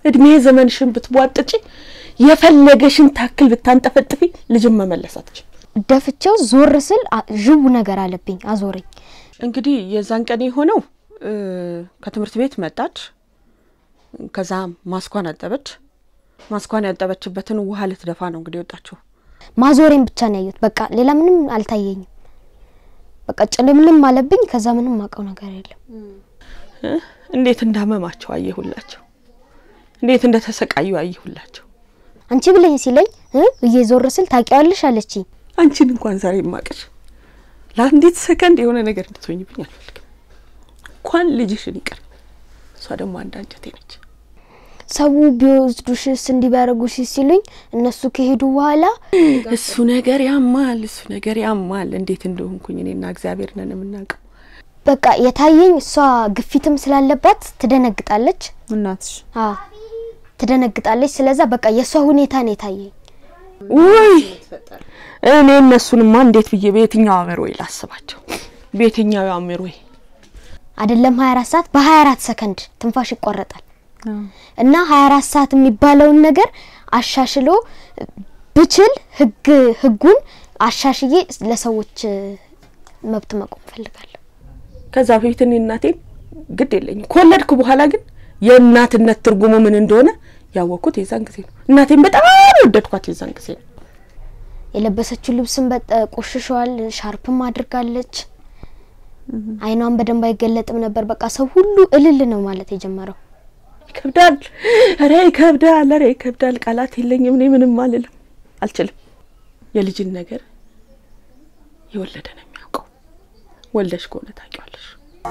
እድሜ ዘመንሽን ብትቧጥጪ የፈለገሽን ታክል ብታንጠፈጥፊ ልጅን መመለስ አትችል። ደፍቼው ዞር ስል አ- ዥው ነገር አለብኝ፣ አዞረኝ። እንግዲህ የዛን ቀን የሆነው እ፣ ከትምህርት ቤት መጣች። ከዛ ማስኳን አጠበች። ማስኳን ያጠበችበትን ውሃ ልትደፋ ነው እንግዲህ ወጣችው። ማዞሬን ብቻ ነው ያየሁት። በቃ ሌላ ምንም አልታየኝም። በቃ ጭልምልም አለብኝ። ከዛ ምንም አውቀው ነገር የለም። እ፣ እንዴት እንዳመማቸው አየሁላቸው። እንዴት እንደተሰቃዩ አየሁላቸው። አንቺ ብለኝ ሲለኝ እ ብዬ ዞር ስል ታውቂዋለሽ አለችኝ። አንቺን እንኳን ዛሬ የማቅሽ ለአንዲት ሰከንድ የሆነ ነገር እንድትሆኝብኝ አልፈልግም። እንኳን ልጅሽን ይቅር፣ እሷ ደግሞ አንድ አንጀቴ ነች። ሰው ቢወስዱሽስ እንዲህ ቢያደርጉሽ ሲሉኝ እነሱ ከሄዱ በኋላ እሱ ነገር ያማል፣ እሱ ነገር ያማል። እንዴት እንደሆንኩኝ እኔና እግዚአብሔር ነን የምናውቀው። በቃ የታየኝ እሷ ግፊትም ስላለባት ትደነግጣለች። እናትሽ አዎ ትደነግጣለች። ስለዛ በቃ የእሷ ሁኔታ ነው የታየኝ። ውይ እኔ እነሱንማ እንዴት ብዬ በየትኛው አእምሮዬ ላስባቸው? በየትኛው አእምሮዬ አይደለም 24 ሰዓት በ24 ሰከንድ ትንፋሽ ይቋረጣል እና 24 ሰዓት የሚባለውን ነገር አሻሽሎ ብችል ህግ ህጉን አሻሽዬ ለሰዎች መብት መቆም ፈልጋለሁ። ከዛ በፊት እኔ እናቴን ግድ የለኝም ከወለድኩ በኋላ ግን የእናትነት ትርጉሙ ምን እንደሆነ ያወቅኩት የዛን ጊዜ ነው። እናቴን በጣም ወደድኳት የዛን ጊዜ ነው። የለበሰችው ልብስም በጠ ቆሽሿል። ሻርፕም አድርጋለች። አይኗን በደንብ አይገለጥም ነበር። በቃ ሰው ሁሉ እልል ነው ማለት የጀመረው። ይከብዳል፣ ኧረ ይከብዳል፣ ኧረ ይከብዳል። ቃላት የለኝም። እኔ ምንም አልልም፣ አልችልም። የልጅን ነገር የወለደ ነው የሚያውቀው። ወልደሽ ከሆነ ታውቂዋለሽ።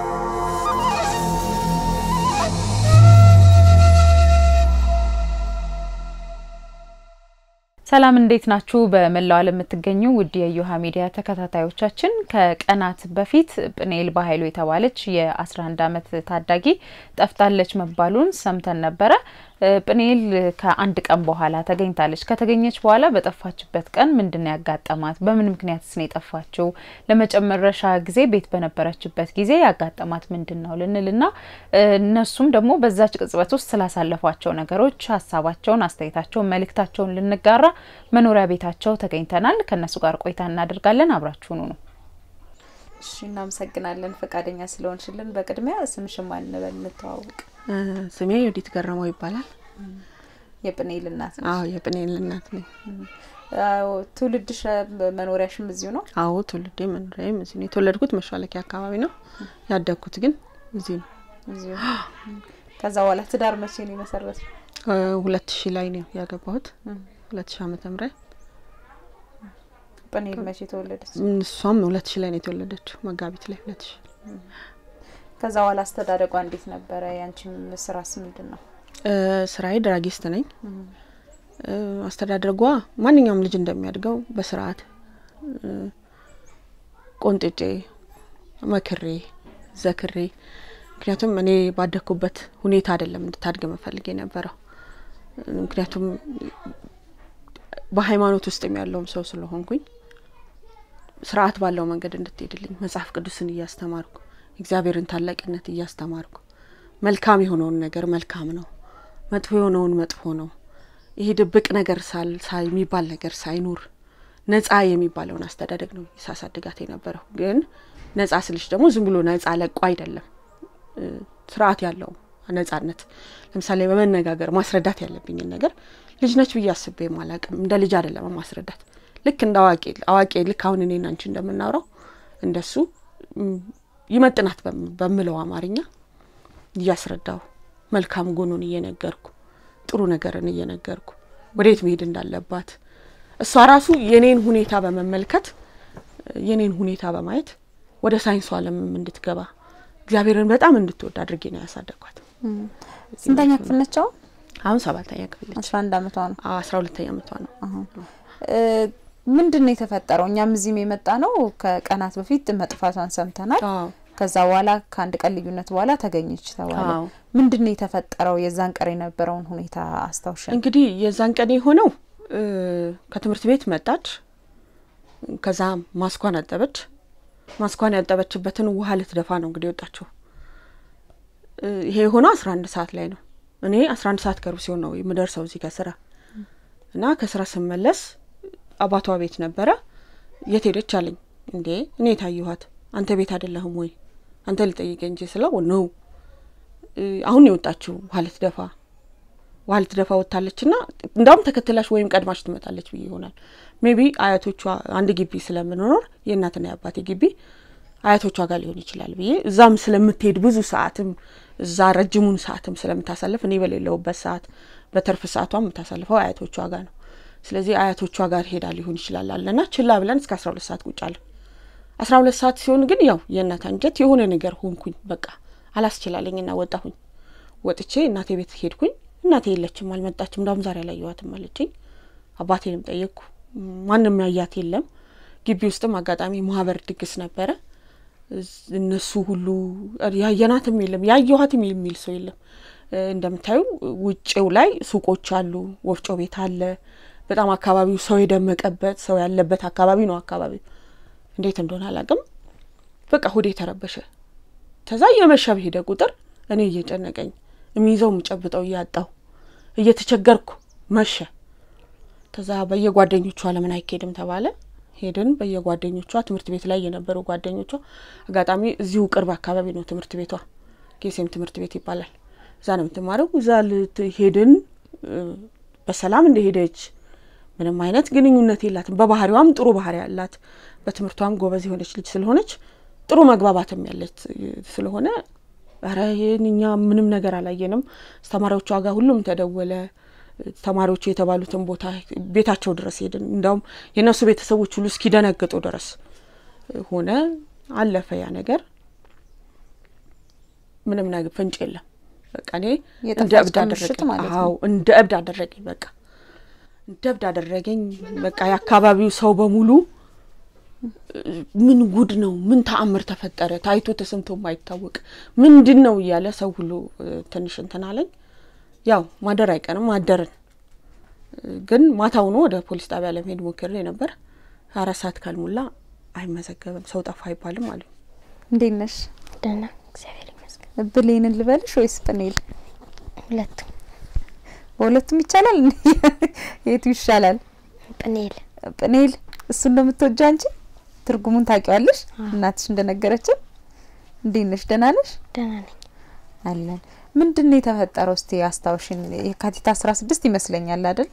ሰላም እንዴት ናችሁ? በመላው ዓለም የምትገኙ ውድ የዮሃ ሚዲያ ተከታታዮቻችን ከቀናት በፊት ጵኔል በኃይሉ የተባለች የ11 ዓመት ታዳጊ ጠፍታለች መባሉን ሰምተን ነበረ። ጵኔል ከአንድ ቀን በኋላ ተገኝታለች። ከተገኘች በኋላ በጠፋችበት ቀን ምንድን ነው ያጋጠማት? በምን ምክንያትስ ነው የጠፋችው? ለመጨረሻ ጊዜ ቤት በነበረችበት ጊዜ ያጋጠማት ምንድን ነው ልንልና እነሱም ደግሞ በዛች ቅጽበት ውስጥ ስላሳለፏቸው ነገሮች ሀሳባቸውን፣ አስተያየታቸውን፣ መልእክታቸውን ልንጋራ መኖሪያ ቤታቸው ተገኝተናል። ከእነሱ ጋር ቆይታ እናደርጋለን። አብራችሁኑ ነው። እሺ እናመሰግናለን ፈቃደኛ ስለሆንሽልን። በቅድሚያ ስምሽን ማን እንበል እንተዋውቅ? ስሜ ዮዲት ገረመው ይባላል። የጵኔል እናት ነሽ? አዎ የጵኔል እናት ነኝ። አዎ፣ ትውልድሽ መኖሪያሽም እዚሁ ነው? አዎ ትውልዴ መኖሪያዬም እዚህ ነው። የተወለድኩት መሿለኪያ አካባቢ ነው። ያደግኩት ግን እዚህ ነው። እዚሁ። ከዛ በኋላ ትዳር መቼ ነው የመሰረትሽው? ሁለት ሺህ ላይ ነው ያገባሁት። ሁለት ሺህ ዓመተ ምህረት ጵኔል መቼ ተወለደች? እሷም ሁለት ሺህ ላይ ነው የተወለደችው መጋቢት ላይ ሁለት ሺህ ከዛ በኋላ አስተዳደጓ እንዴት ነበረ? ያንቺም ስራስ ምንድን ነው? ስራዬ ድራጊስት ነኝ። አስተዳደጓ ማንኛውም ልጅ እንደሚያድገው በስርዓት ቆንጥጬ መክሬ ዘክሬ፣ ምክንያቱም እኔ ባደግኩበት ሁኔታ አይደለም እንድታድግ መፈልግ የነበረው ምክንያቱም በሃይማኖት ውስጥም ያለውም ሰው ስለሆንኩኝ ስርዓት ባለው መንገድ እንድትሄድልኝ መጽሐፍ ቅዱስን እያስተማርኩ እግዚአብሔርን ታላቅነት እያስተማርኩ መልካም የሆነውን ነገር መልካም ነው፣ መጥፎ የሆነውን መጥፎ ነው፣ ይሄ ድብቅ ነገር ሳል ሳይ የሚባል ነገር ሳይኖር ነጻ የሚባለውን አስተዳደግ ነው ሳሳድጋት የነበረው። ግን ነጻ ስልሽ ደግሞ ዝም ብሎ ነጻ ለቆ አይደለም፣ ስርዓት ያለው ነጻነት። ለምሳሌ በመነጋገር ማስረዳት ያለብኝን ነገር ልጅ ነች ብዬ አስቤ አላቅም። እንደ ልጅ አይደለም ማስረዳት፣ ልክ እንደ አዋቂ አዋቂ ልክ አሁን እኔና አንቺ እንደምናውረው እንደሱ ይመጥናት በምለው አማርኛ እያስረዳው መልካም ጎኑን እየነገርኩ ጥሩ ነገርን እየነገርኩ ወዴት መሄድ እንዳለባት እሷ ራሱ የኔን ሁኔታ በመመልከት የኔን ሁኔታ በማየት ወደ ሳይንሱ ዓለምም እንድትገባ እግዚአብሔርን በጣም እንድትወድ አድርጌ ነው ያሳደግኳት። ስንተኛ ክፍል ነች አሁን? አሁን ሰባተኛ ክፍል ነች። አስራ አንድ አመቷ ነው። አስራ ሁለተኛ አመቷ ነው። ምንድን ነው የተፈጠረው? እኛም እዚህም የመጣ ነው ከቀናት በፊት መጥፋቷን ሰምተናል። አዎ ከዛ በኋላ ከአንድ ቀን ልዩነት በኋላ ተገኘች ተባለ። አዎ። ምንድን ነው የተፈጠረው? የዛን ቀን የነበረውን ሁኔታ አስታውሸን። እንግዲህ የዛን ቀን የሆነው ከትምህርት ቤት መጣች። ከዛ ማስኳን አጠበች። ማስኳን ያጠበችበትን ውሃ ልትደፋ ነው እንግዲህ ወጣችው። ይሄ የሆነው አስራ አንድ ሰዓት ላይ ነው። እኔ አስራ አንድ ሰዓት ከሩብ ሲሆን ነው የምደርሰው እዚህ ከስራ እና ከስራ ስመለስ አባቷ ቤት ነበረ። የት ሄደች አለኝ። እንዴ እኔ የታየኋት አንተ ቤት አይደለህም ወይ አንተ ልጠይቀኝ እንጂ ስለው ነው አሁን የወጣችው ውሃ ልትደፋ ውሃ ልትደፋ ወጥታለች ና እንዳውም ተከትላሽ ወይም ቀድማሽ ትመጣለች ብዬ ይሆናል። ሜቢ አያቶቿ አንድ ግቢ ስለምንኖር የእናትና የአባቴ ግቢ አያቶቿ ጋር ሊሆን ይችላል ብዬ እዛም ስለምትሄድ ብዙ ሰዓትም እዛ ረጅሙን ሰዓትም ስለምታሳልፍ እኔ በሌለውበት ሰዓት በተርፍ ሰዓቷ የምታሳልፈው አያቶቿ ጋር ነው። ስለዚህ አያቶቿ ጋር ሄዳ ሊሆን ይችላል አለና ችላ ብለን እስከ አስራ ሁለት ሰዓት ቁጭ አለን። አስራ ሁለት ሰዓት ሲሆን ግን ያው የእናት አንጀት የሆነ ነገር ሆንኩኝ። በቃ አላስችላለኝና ወጣሁኝ። ወጥቼ እናቴ ቤት ሄድኩኝ። እናቴ የለችም፣ አልመጣችም። እንዳውም ዛሬ አላየኋትም አለችኝ። አባቴንም ጠየቅኩ። ማንም ያያት የለም። ግቢ ውስጥም አጋጣሚ ማህበር ድግስ ነበረ። እነሱ ሁሉ ያየናትም የለም ያየኋትም የሚል ሰው የለም። እንደምታዩ ውጭው ላይ ሱቆች አሉ፣ ወፍጮ ቤት አለ። በጣም አካባቢው ሰው የደመቀበት ሰው ያለበት አካባቢ ነው። አካባቢው እንዴት እንደሆነ አላውቅም። በቃ ሁዴ ተረበሸ። ከዛ እየመሸ በሄደ ቁጥር እኔ እየጨነቀኝ የሚይዘው የምጨብጠው እያጣሁ እየተቸገርኩ መሸ። ከዛ በየጓደኞቿ ለምን አይኬድም ተባለ። ሄድን። በየጓደኞቿ ትምህርት ቤት ላይ የነበሩ ጓደኞቿ አጋጣሚ እዚሁ ቅርብ አካባቢ ነው ትምህርት ቤቷ፣ ጌሴም ትምህርት ቤት ይባላል። እዛ ነው የምትማረው። እዛ ሄድን። በሰላም እንደሄደች ምንም አይነት ግንኙነት የላትም። በባህሪዋም ጥሩ ባህሪ ያላት በትምህርቷም ጎበዝ የሆነች ልጅ ስለሆነች ጥሩ መግባባትም ያለች ስለሆነ ኧረ ይህን እኛ ምንም ነገር አላየንም። አስተማሪዎቿ ጋር ሁሉም ተደወለ። ተማሪዎቹ የተባሉትን ቦታ ቤታቸው ድረስ ሄድን። እንዳውም የእነሱ ቤተሰቦች ሁሉ እስኪደነግጡ ድረስ ሆነ። አለፈ ያ ነገር። ምንም ነገር ፍንጭ የለም። በቃ እኔ እንደ እብድ አደረገኝ። አዎ እንደ እብድ አደረገኝ። በቃ እንደ እብድ አደረገኝ። በቃ የአካባቢው ሰው በሙሉ ምን ጉድ ነው? ምን ተአምር ተፈጠረ? ታይቶ ተሰምቶ የማይታወቅ ምንድን ነው እያለ ሰው ሁሉ ትንሽ እንትን አለኝ። ያው ማደር አይቀርም አደርን። ግን ማታውኑ ወደ ፖሊስ ጣቢያ ለመሄድ ሞክሬ ነበር። አራት ሰዓት ካልሞላ አይመዘገብም፣ ሰው ጠፋ አይባልም አሉ። እንዴት ነሽ? ደህና እግዚአብሔር ይመስገን። ብሌንን ልበልሽ ወይስ ጵኔል? ሁለቱም በሁለቱም ይቻላል። የቱ ይሻላል? ጵኔል ጵኔል እሱን ነው የምትወጃ እንጂ ትርጉሙን ታውቂዋለሽ? እናትሽ እንደነገረችን። እንዴት ነሽ? ደህና ነሽ? ደህና ነኝ። አለን። ምንድን ነው የተፈጠረው? እስቲ አስታውሽን። የካቲት አስራ ስድስት ይመስለኛል አይደል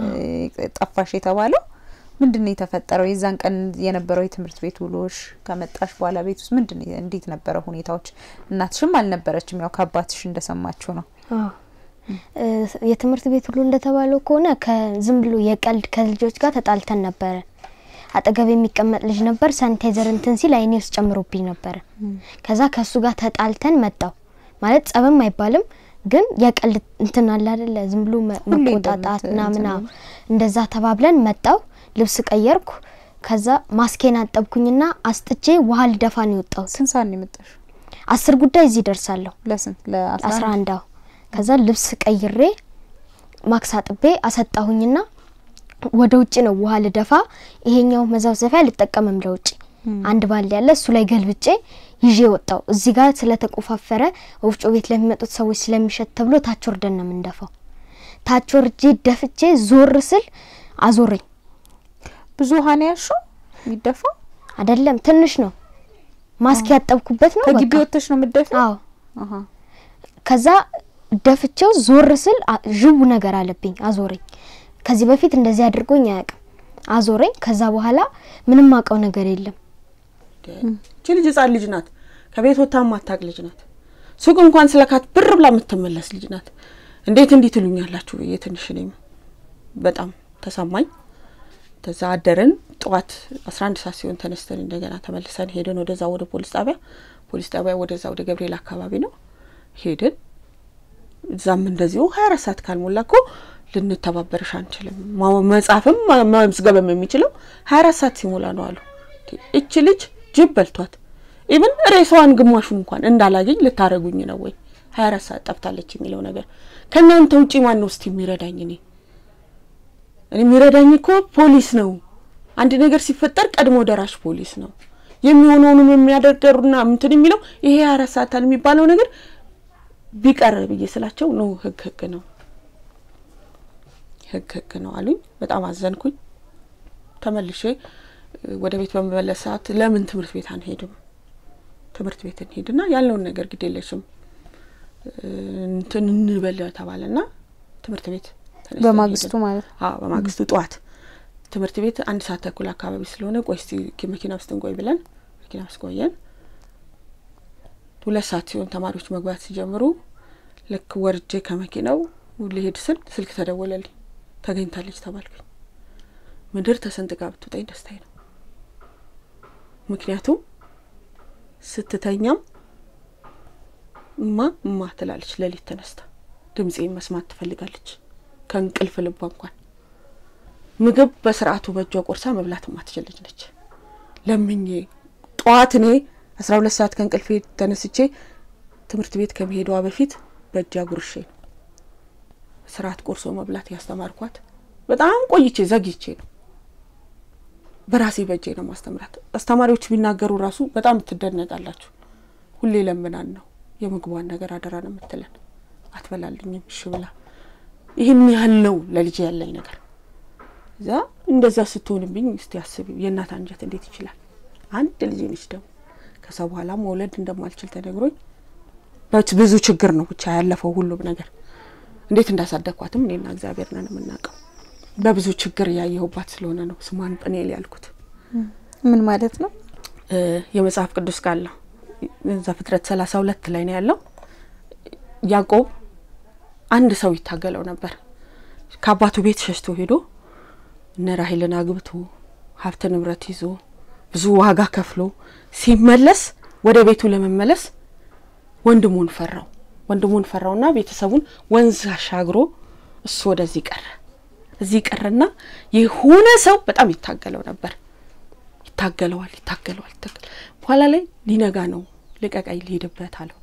ጠፋሽ የተባለው? ምንድን ነው የተፈጠረው? የዛን ቀን የነበረው የትምህርት ቤት ውሎሽ፣ ከመጣሽ በኋላ ቤት ውስጥ ምንድን እንዴት ነበረ ሁኔታዎች? እናትሽም አልነበረችም፣ ያው ከአባትሽ እንደሰማችሁ ነው። አዎ የትምህርት ቤት ሁሉ እንደተባለው ከሆነ ከዝም ብሎ የቀልድ ከልጆች ጋር ተጣልተን ነበረ። አጠገብ የሚቀመጥ ልጅ ነበር። ሳኒታይዘር እንትን ሲል አይኔ ውስጥ ጨምሮብኝ ነበረ። ከዛ ከእሱ ጋር ተጣልተን መጣው ማለት ጸብም አይባልም ግን የቀልድ እንትን አለ አይደለ ዝም ብሎ መቆጣጣት ምናምና እንደዛ ተባብለን መጣው። ልብስ ቀየርኩ። ከዛ ማስኬን አጠብኩኝና አስጥቼ ውሃ ልደፋ ነው የወጣሁት። ስንት ሰዓት ነው የመጣሽ? አስር ጉዳይ እዚህ ደርሳለሁ። ለስንት ለአስራ አንድ አዎ። ከዛ ልብስ ቀይሬ ማክስ አጥቤ አሰጣሁኝና ወደ ውጭ ነው ውሃ ልደፋ። ይሄኛው መዘፍዘፊያ ልጠቀምም ለውጭ አንድ ባል ያለ እሱ ላይ ገልብጬ ይዤ ወጣው። እዚህ ጋር ስለተቆፋፈረ ወፍጮ ቤት ለሚመጡት ሰዎች ስለሚሸት ተብሎ ታች ወርደን ነው የምንደፋው። ታች ወርጄ ደፍቼ ዞር ስል አዞረኝ። ብዙ ውሃ ነው ያልሽው? የሚደፋው አይደለም ትንሽ ነው። ማስክ ያጠብኩበት ነው። ከግቢ በቃ ወጥተሽ ነው የምትደፊው? አዎ። አሃ ከዛ ደፍቼው ዞር ስል አ- ዥው ነገር አለብኝ፣ አዞረኝ። ከዚህ በፊት እንደዚህ አድርጎኝ አያውቅም። አዞረኝ። ከዛ በኋላ ምንም አውቀው ነገር የለም። እቺ ልጅ ህጻን ልጅ ናት። ከቤት ወጥታ ማታቅ ልጅ ናት። ሱቅ እንኳን ስለካት ብር ብላ የምትመለስ ልጅ ናት። እንዴት እንዲህ ትሉኛላችሁ ብዬ ትንሽ እኔም በጣም ተሰማኝ። ከዛ አደርን። ጠዋት አስራ አንድ ሰዓት ሲሆን ተነስተን እንደገና ተመልሰን ሄድን ወደዛ ወደ ፖሊስ ጣቢያ። ፖሊስ ጣቢያ ወደዛ ወደ ገብርኤል አካባቢ ነው ሄድን። እዛም እንደዚሁ ሀያ አራት ሰዓት ካልሞላ እኮ ልንተባበርሽ አንችልም፣ ማ- መጻፍም ማ- መዝገብም የሚችለው ሀያ አራት ሰዓት ሲሞላ ነው አሉ። እች ልጅ ጅብ በልቷት ኢብን ሬሳዋን ግማሹን እንኳን እንዳላገኝ ልታረጉኝ ነው ወይ? ሀያ አራት ሰዓት ጠፍታለች የሚለው ነገር ከእናንተ ውጪ ማን ነው እስቲ የሚረዳኝ? እኔ እኔ የሚረዳኝ እኮ ፖሊስ ነው። አንድ ነገር ሲፈጠር ቀድሞ ደራሽ ፖሊስ ነው የሚሆነውንም የሚያደርገሩና ምንትን የሚለው ይሄ ሀያ አራት ሰዓት የሚባለው ነገር ቢቀር ብዬ ስላቸው ኖ ህግ ህግ ነው ህግ ህግ ነው አሉኝ። በጣም አዘንኩኝ። ተመልሼ ወደ ቤት በመመለስ ሰዓት ለምን ትምህርት ቤት አንሄድም? ትምህርት ቤት እንሄድና ያለውን ነገር ግድ የለሽም እንትን እንበል ተባለና ትምህርት ቤት ተነስተን በማግስቱ ሄድን። ማለት ነው። አዎ በማግስቱ ጠዋት ትምህርት ቤት አንድ ሰዓት ተኩል አካባቢ ስለሆነ ቆይ እስቲ መኪና ውስጥ እንቆይ ብለን መኪና ውስጥ ቆየን። ሁለት ሰዓት ሲሆን ተማሪዎች መግባት ሲጀምሩ ልክ ወርጄ ከመኪናው ሊሄድ ስል ስልክ ተደወለልኝ። ተገኝታለች ተባልኩኝ። ምድር ተሰንጥቃ ብትውጠኝ ደስታዬ ነው። ምክንያቱም ስትተኛም እማ እማ ትላለች። ሌሊት ተነስታ ድምፄን መስማት ትፈልጋለች። ከእንቅልፍ ልቧ እንኳን ምግብ በስርዓቱ በእጇ ቆርሳ መብላት ማትችል ልጅ ነች። ለምኜ ጠዋት እኔ አስራ ሁለት ሰዓት ከእንቅልፌ ተነስቼ ትምህርት ቤት ከመሄዷ በፊት በእጃ ጉርሼ ነው ስርዓት ቆርሶ መብላት ያስተማርኳት። በጣም ቆይቼ ዘግይቼ ነው በራሴ በእጄ ነው ማስተምራት። አስተማሪዎች ቢናገሩ ራሱ በጣም ትደነቃላችሁ። ሁሌ ለምናን ነው የምግቧን ነገር አደራ ነው የምትለን። አትበላልኝም እሺ ብላ ይህን ያህል ነው ለልጅ ያለኝ ነገር። እዛ እንደዛ ስትሆንብኝ እስቲ አስቢ፣ የእናት አንጀት እንዴት ይችላል? አንድ ልጅ ነች ደግሞ ከዛ በኋላ መውለድ እንደማልችል ተነግሮኝ በት- ብዙ ችግር ነው ብቻ ያለፈው ሁሉም ነገር። እንዴት እንዳሳደግኳትም እኔና እግዚአብሔር ነን የምናውቀው። በብዙ ችግር ያየሁባት ስለሆነ ነው ስሟን ጵኔል ያልኩት። ምን ማለት ነው? እ የመጽሐፍ ቅዱስ ቃል ነው። ዘፍጥረት ሰላሳ ሁለት ላይ ነው ያለው። ያዕቆብ አንድ ሰው ይታገለው ነበር። ከአባቱ ቤት ሸሽቶ ሄዶ እነ ራሄልን አግብቶ ሀብት ንብረት ይዞ ብዙ ዋጋ ከፍሎ ሲመለስ ወደ ቤቱ ለመመለስ ወንድሙን ፈራው። ወንድሙን ፈራውና ቤተሰቡን ወንዝ አሻግሮ እሱ ወደዚህ ቀረ። እዚህ ቀረና የሆነ ሰው በጣም ይታገለው ነበር። ይታገለዋል፣ ይታገለዋል፣ ይታገል በኋላ ላይ ሊነጋ ነው፣ ልቀቀኝ፣ ልሄድበት አለው።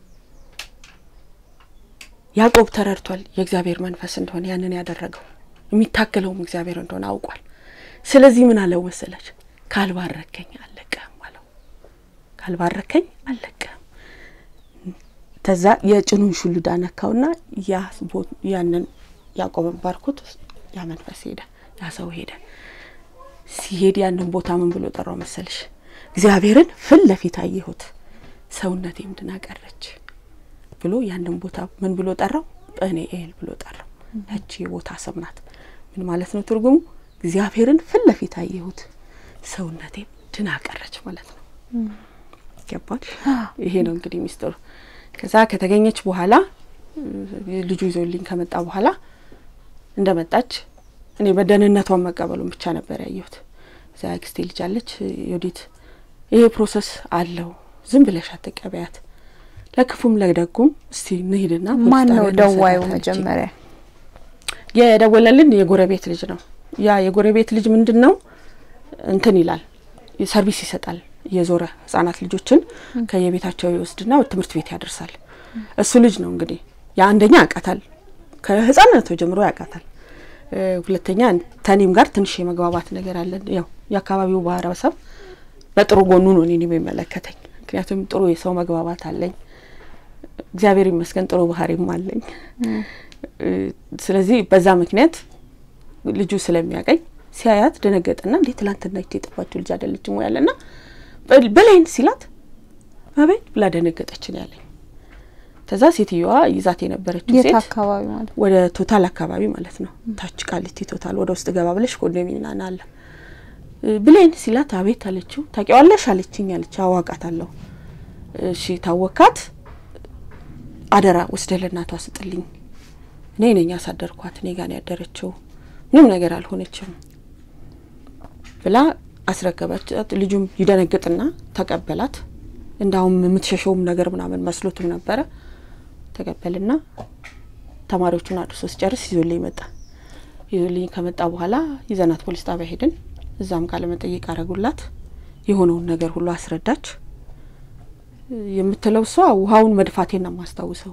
ያዕቆብ ተረድቷል የእግዚአብሔር መንፈስ እንደሆነ ያንን ያደረገው የሚታገለውም እግዚአብሔር እንደሆነ አውቋል። ስለዚህ ምን አለው መሰለች? ካልባረከኝ አልለቅህም አለው። ካልባረከኝ አልለቅህም። ተዛ የጭኑን ሹሉዳ ነካውና ያ ቦ- ያንን ያዕቆብን ባርኩት። ያ መንፈስ ሄደ፣ ያ ሰው ሄደ። ሲሄድ ያንን ቦታ ምን ብሎ ጠራው መሰልሽ? እግዚአብሔርን ፊት ለፊት አየሁት፣ ሰውነቴም ድና ቀረች ብሎ ያንን ቦታ ምን ብሎ ጠራው? ጵኒኤል ብሎ ጠራው። ያቺ የቦታ ስም ናት። ምን ማለት ነው ትርጉሙ? እግዚአብሔርን ፊት ለፊት አየሁት፣ ሰውነቴም ድና ቀረች ማለት ነው። ገባች? ይሄ ነው እንግዲህ ሚስጥሩ። ከዛ ከተገኘች በኋላ እ፣ ልጁ ይዞልኝ ከመጣ በኋላ እንደመጣች እኔ በደህንነቷን መቀበሉን ብቻ ነበር ያየሁት። እዛ አክስቴ ልጅ አለች ዮዲት፣ ይሄ ፕሮሰስ አለው፣ ዝም ብለሽ አትቀበያት፣ ለክፉም ለደጉም እስቲ እንሂድና ፖሊስ ማን ነው ጣቢያ ደዋዩ? እንውሰዳት አለችኝ። መጀመሪያ የደወለልን የጎረቤት ልጅ ነው። ያ የጎረቤት ልጅ ምንድን ነው እንትን ይላል፣ ሰርቪስ ይሰጣል። የዞረ ህጻናት ልጆችን ከየቤታቸው ይወስድና ወደ ትምህርት ቤት ያደርሳል። እሱ ልጅ ነው እንግዲህ የአንደኛ ያውቃታል፣ ከህጻንነቱ ጀምሮ ያውቃታል። እ፣ ሁለተኛ ተኔም ጋር ትንሽ የመግባባት ነገር አለን። ያው የአካባቢው ማህበረሰብ በጥሩ ጎኑ ነው እኔን የሚመለከተኝ፣ ምክንያቱም ጥሩ የሰው መግባባት አለኝ። እግዚአብሔር ይመስገን ጥሩ ባህሪም አለኝ። እ፣ ስለዚህ በዛ ምክንያት ልጁ ስለሚያቀኝ ሲያያት ደነገጠና እንዴት ትላንትና ይቺ የጠፋችው ልጅ አይደለችም ወይ ያለና በል- በላይን ሲላት አቤት ብላ ደነገጠች ነው ያለኝ። ከዛ ሴትዮዋ ይዛት የነበረችው የት ሴት አካባቢ ማለት ነው? ወደ ቶታል አካባቢ ማለት ነው። ታች ቃሊቲ ቶታል ወደ ውስጥ ገባ ብለሽ ኮንዶሚኒየም አለ እ፣ ብሌን ሲላት አቤት አለችው። ታውቂዋለሽ አለችኝ አለች። አዋቃታለሁ። እሺ ታወካት፣ አደራ ወስደህ ለእናቷ ስጥልኝ። እኔ ነኝ ያሳደርኳት፣ እኔ ጋር ነው ያደረችው፣ ምንም ነገር አልሆነችም ብላ አስረከበቻት። ልጁም ይደነግጥና ተቀበላት። እንዳውም የምትሸሸውም ነገር ምናምን መስሎትም ነበረ። ተቀበልና ተማሪዎቹን አድርሶ ሲጨርስ ይዞልኝ መጣ። ይዞልኝ ከመጣ በኋላ ይዘናት ፖሊስ ጣቢያ ሄድን። እዛም ቃለ መጠይቅ አረጉላት። የሆነውን ነገር ሁሉ አስረዳች። የምትለው እሷ ውሃውን መድፋቴን ነው የማስታውሰው።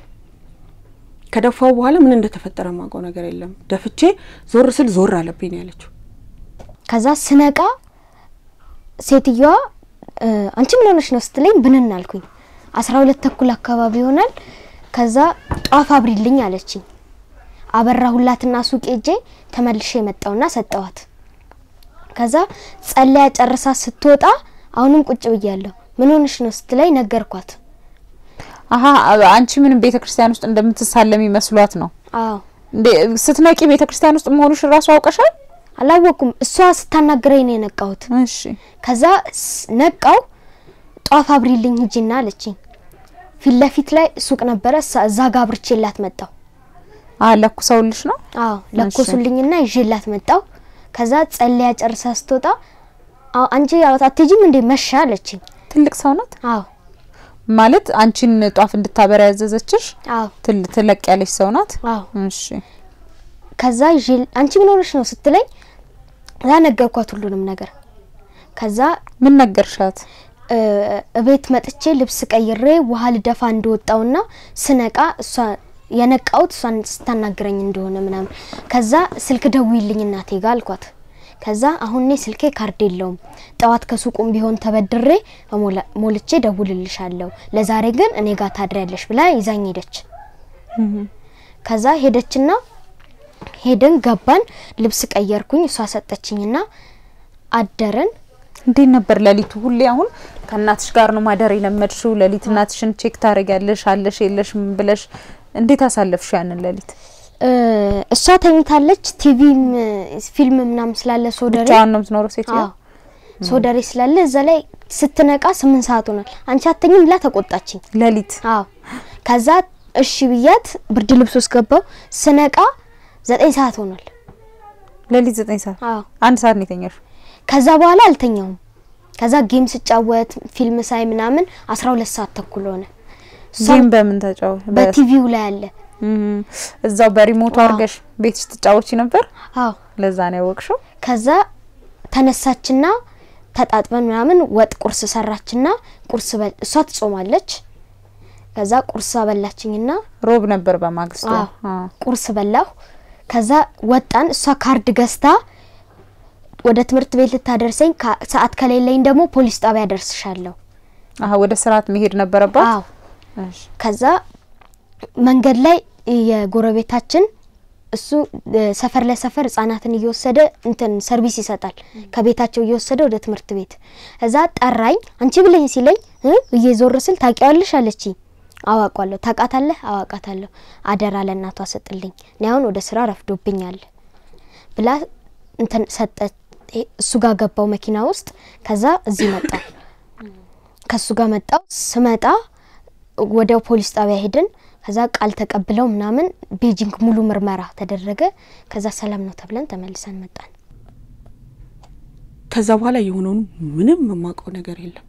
ከደፋው በኋላ ምን እንደተፈጠረ ማውቀው ነገር የለም። ደፍቼ ዞር ስል ዞር አለብኝ ነው ያለችው። ከዛ ስነቃ ሴትዮዋ እ፣ አንቺ ምን ሆነሽ ነው ስትለኝ ብንን አልኩኝ። አስራ ሁለት ተኩል አካባቢ ይሆናል። ከዛ ጧፍ አብሪልኝ አለችኝ። አበራሁላትና ሱቅ ሄጄ ተመልሼ መጣውና ሰጠዋት። ከዛ ጸለያ ጨርሳ ስትወጣ አሁንም ቁጭ ብያለሁ። ምን ሆንሽ ነው ስትለኝ ነገርኳት። አሀ አንቺ ምንም ቤተ ክርስቲያን ውስጥ እንደምትሳለሚ መስሏት ነው አዎ እንዴ? ስትነቂ ቤተ ክርስቲያን ውስጥ መሆኑሽ ራሱ አውቀሻል? አላወኩም። እሷ ስታናግረኝ ነው የነቃሁት። እሺ ከዛ ስ- ነቃው ጧፍ አብሪልኝ ሂጂና አለችኝ። ፊት ለፊት ላይ ሱቅ ነበረ። እሳ- እዛ ጋ አብርቼላት መጣው። አ ለኩሰውልሽ ነው? አዎ ለኮሱልኝና ይዤላት መጣው። ከዛ ጸለያ ጨርሳ ስትወጣ አዎ አንቺ አትሄጂም እንዴ መሻ አለችኝ። ትልቅ ሰው ናት አዎ ማለት አንቺን ጧፍ እንድታበራ ያዘዘችሽ አዎ ትል ትለቅ ያለች ሰው ናት። አዎ እሺ ከዛ ይዤ አንቺ ምን ሆነሽ ነው ስትለኝ እዛ ነገርኳት ሁሉንም ነገር። ከዛ ምን ነገርሻት? እ፣ እቤት መጥቼ ልብስ ቀይሬ ውሃ ልደፋ እንደወጣውና ስነቃ እሷ የነቃውት እሷን ስታናግረኝ እንደሆነ ምናምን። ከዛ ስልክ ደውይልኝ እናቴ ጋ አልኳት። ከዛ አሁን እኔ ስልኬ ካርድ የለውም ጠዋት ከሱቁም ቢሆን ተበድሬ እሞላ- ሞልቼ ደውልልሻለሁ፣ ለዛሬ ግን እኔ ጋር ታድሪያለሽ ብላ ይዛኝ ሄደች። ከዛ ሄደችና ሄደን ገባን። ልብስ ቀየርኩኝ፣ እሷ ሰጠችኝና አደርን። እንዴት ነበር ሌሊቱ? ሁሌ አሁን ከእናትሽ ጋር ነው ማደር የለመድሽው። ሌሊት እናትሽን ቼክ ታደርጊያለሽ አለሽ የለሽም ብለሽ እንዴት አሳለፍሽ ያንን ሌሊት? እ፣ እሷ ተኝታለች። ቲቪም ፊልም ምናምን ስላለ ሶደሬ ብቻዋን ነው የምትኖረው ሴትዮ? አዎ ሶደሬ ስላለ እዛ ላይ ስትነቃ ስምንት ሰዓት ሆኗል። አንቺ አተኝም ብላ ተቆጣችኝ። ሌሊት አዎ ከዛ እሺ ብያት ብርድ ልብስ ውስጥ ገባው። ስነቃ ዘጠኝ ሰዓት ሆኗል። ሌሊት ዘጠኝ ሰዓት አዎ አንድ ሰዓት ነው የተኛሽው? ከዛ በኋላ አልተኛውም። ከዛ ጌም ስጫወት ፊልም ሳይ ምናምን አስራ ሁለት ሰዓት ተኩል ሆነ። እሷ ጌም በምን ተጫወት? በቲቪው ላይ አለ። እም፣ እዛው በሪሞቱ አዎ። አድርገሽ ቤትሽ ትጫወቺ ነበር? አዎ ለዛ ነው ያወቅሽው? ከዛ ተነሳችና ተጣጥበን ምናምን ወጥ ቁርስ ሰራችና ቁርስ በል እሷ ትጾማለች። ከዛ ቁርስ አበላችኝና ሮብ ነበር በማግስቱ። አዎ። አዎ። ቁርስ በላሁ። ከዛ ወጣን። እሷ ካርድ ገዝታ ወደ ትምህርት ቤት ልታደርሰኝ ካ- ሰዓት ከሌለኝ ደግሞ ፖሊስ ጣቢያ ደርስሻለሁ። አሀ ወደ ስርዓት መሄድ ነበረባት? አዎ እሺ። ከዛ መንገድ ላይ የጎረቤታችን እሱ እ፣ ሰፈር ለሰፈር ህጻናትን እየወሰደ እንትን ሰርቪስ ይሰጣል። ከቤታቸው እየወሰደ ወደ ትምህርት ቤት እዛ ጠራኝ። አንቺ ብለኝ ሲለኝ እ እየዞር ስል ታውቂዋለሽ አለችኝ። አዋቋለሁ። ታውቃታለህ? አዋቃታለሁ። አደራ ለእናቷ ሰጥልኝ፣ እኔ አሁን ወደ ስራ ረፍዶብኛል ብላ እንትን ሰጠ። እሱ ጋር ገባው መኪና ውስጥ። ከዛ እዚህ መጣ። ከሱ ጋር መጣው። ስመጣ ወዲያው ፖሊስ ጣቢያ ሄድን። ከዛ ቃል ተቀብለው ምናምን ቤጂንግ ሙሉ ምርመራ ተደረገ። ከዛ ሰላም ነው ተብለን ተመልሰን መጣን። ከዛ በኋላ የሆነውን ምንም የማውቀው ነገር የለም።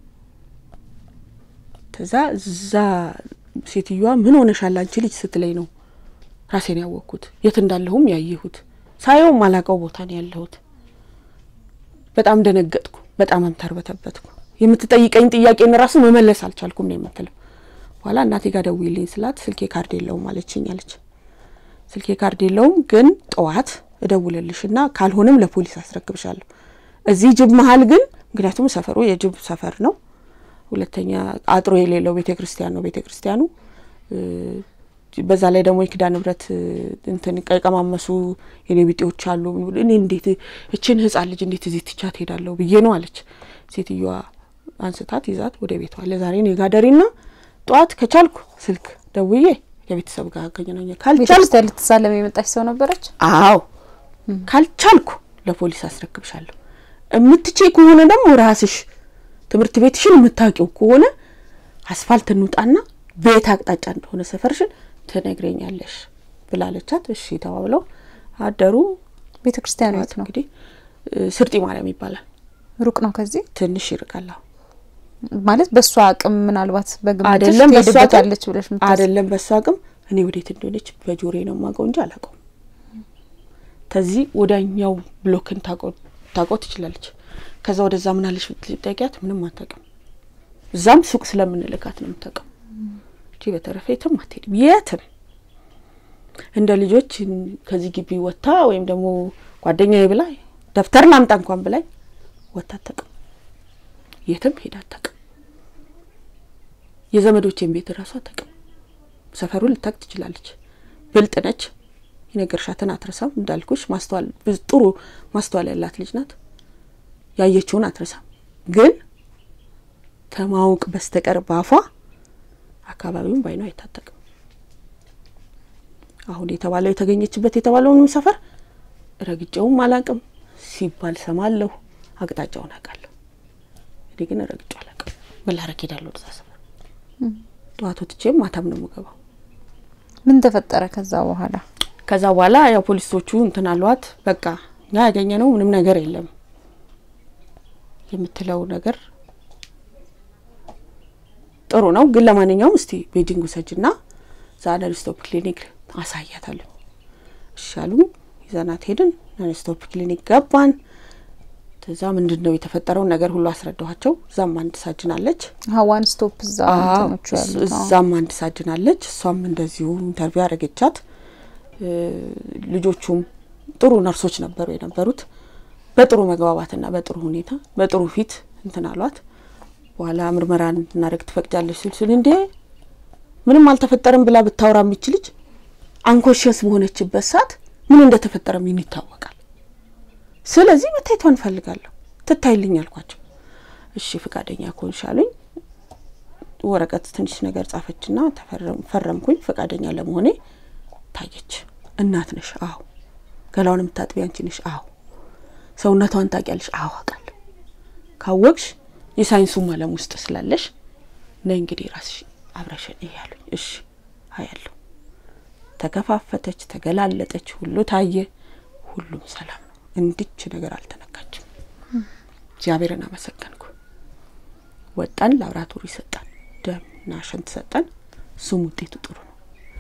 ከዛ እዛ ሴትዮዋ ምን ሆነሻል አንቺ ልጅ ስትለኝ ነው ራሴን ያወቅኩት። የት እንዳለሁም ያየሁት ሳየው ማላቀው ቦታ ነው ያለሁት። በጣም ደነገጥኩ። በጣም ተርበተበትኩ። የምትጠይቀኝ ጥያቄን ራሱ መመለስ አልቻልኩም ነው የምትለው። በኋላ እናቴ ጋር ደውዪልኝ ስላት ስልኬ ካርድ የለውም አለችኝ አለች። ስልኬ ካርድ የለውም ግን ጠዋት እደውልልሽና ካልሆነም ለፖሊስ አስረክብሻለሁ። እዚህ ጅብ መሀል ግን ምክንያቱም ሰፈሩ የጅብ ሰፈር ነው። ሁለተኛ አጥሮ የሌለው ቤተ ክርስቲያን ነው ቤተ ክርስቲያኑ። እ፣ በዛ ላይ ደግሞ የኪዳነ ምሕረት እ፣ እንትን ቀቀማመሱ የኔ ቢጤዎች አሉ። እኔ እንዴት እችን ህጻን ልጅ እንዴት እዚህ ትቻት ሄዳለሁ ብዬ ነው አለች። ሴትዮዋ አንስታት ይዛት ወደ ቤቷ ለዛሬ እኔ ጋ ደሪና ጠዋት ከቻልኩ ስልክ ደውዬ ከቤተሰብ ጋር አገናኘ ካልቻልኩ ቤተክርስቲያን ልትሳለም የመጣች ሰው ነበረች? አዎ ካልቻልኩ ለፖሊስ አስረክብሻለሁ። እምትቼ ከሆነ ደግሞ ራስሽ ትምህርት ቤትሽን የምታውቂው ከሆነ አስፋልት እንውጣና ቤት አቅጣጫ እንደሆነ ሰፈርሽን ትነግረኛለሽ ብላለቻት። እሺ ተባብለው አደሩ። ቤተ ክርስቲያኑ የት ነው? እንግዲህ እ፣ ስርጢ ማርያም ይባላል። ሩቅ ነው ከዚህ ትንሽ ይርቃል። አዎ። ማለት በእሷ አቅም ምናልባት በግምትሽ አይደለም በሷ አቅም ትሄድበታለች ብለሽ ምታስ አይደለም በሷ አቅም እኔ ወዴት እንደሆነች በጆሬ ነው የማውቀው እንጂ አላውቀውም። ከዚህ ወዳኛው ብሎክን ታውቀው ትችላለች። ከዛ ወደዛ ምናለች ብትጠይቂያት ምንም አታውቅም። እዛም ሱቅ ስለምንልካት ነው የምታውቀው እንጂ በተረፈ የትም አትሄድም። የትም እንደ ልጆች ከዚህ ግቢ ወጥታ ወይም ደግሞ ጓደኛዬ ብላ ደብተር ላምጣ እንኳን ብላኝ ወጥታ አታውቅም። የትም ሄዳ አታውቅም። የዘመዶቼን ቤት እራሱ አታውቅም። ሰፈሩን ልታቅ ትችላለች። ብልጥ ነች። የነገርሻትን አትረሳም። እንዳልኩሽ ማስተዋል ጥሩ ማስተዋል ያላት ልጅ ናት። ያየችውን አትረሳም። ግን ከማወቅ በስተቀር ባፏ አካባቢውን ባይኗ አይታጠቅም። አሁን የተባለው የተገኘችበት የተባለውንም ሰፈር ረግጬውም አላቅም ሲባል ሰማለሁ። አቅጣጫውን አውቃለሁ። እኔ ግን ረግጬው አላቅም። ምን ላረግ ሄዳለሁ ወደዛ ሰፈር። ጠዋት ወጥቼም ማታም ነው የምገባው። ምን ተፈጠረ ከዛ በኋላ? ከዛ በኋላ ያው ፖሊሶቹ እንትን አሏት። በቃ እኛ ያገኘ ነው ምንም ነገር የለም የምትለው ነገር ጥሩ ነው፣ ግን ለማንኛውም እስቲ ቤጂንግ ውሰጅና ዛነር ስቶፕ ክሊኒክ አሳያታለሁ። እሺ አሉ። ይዘናት ሄድን። ነን ስቶፕ ክሊኒክ ገባን። እዛ ምንድን ነው የተፈጠረውን ነገር ሁሉ አስረዳኋቸው። እዛም አንድ ሳጅን አለች። ሀዋን ስቶፕ እዛ እንትኖቹ ያሉት አዎ። እዛም አንድ ሳጅን አለች። እሷም እንደዚሁ ኢንተርቪው ያደረገቻት። ልጆቹም ጥሩ ነርሶች ነበሩ የነበሩት። በጥሩ መግባባትና በጥሩ ሁኔታ በጥሩ ፊት እንትን አሏት። በኋላ ምርመራ እንድናደርግ ትፈቅጃለች ስል ስል እንዴ ምንም አልተፈጠረም ብላ ብታወራ የሚችል ልጅ አንኮሽስ በሆነችበት ሰዓት ምን እንደተፈጠረ ምን ይታወቃል። ስለዚህ መታየቷን እንፈልጋለሁ ትታይልኝ አልኳቸው። እሺ ፍቃደኛ ከሆንሽ አሉኝ። ወረቀት ትንሽ ነገር ጻፈችና ፈረምኩኝ። ፈቃደኛ ለመሆኔ ታየች። እናት ነሽ? አዎ። ገላውን የምታጥቢ አንቺ ነሽ? አዎ። ሰውነቷን ታውቂያለሽ? አዎ አውቃለሁ። ካወቅሽ የሳይንሱም ዓለም ውስጥ ስላለሽ ነይ እንግዲህ ራስሽ አብረሽን እያሉኝ፣ እሺ አያለሁ። ተከፋፈተች፣ ተገላለጠች፣ ሁሉ ታየ። ሁሉም ሰላም ነው። እንድች ነገር አልተነካችም። እግዚአብሔርን አመሰገንኩ። ወጣን፣ ላብራቶሪ ሰጠን፣ ደምና ሽንት ሰጠን። እሱም ውጤቱ ጥሩ ነው።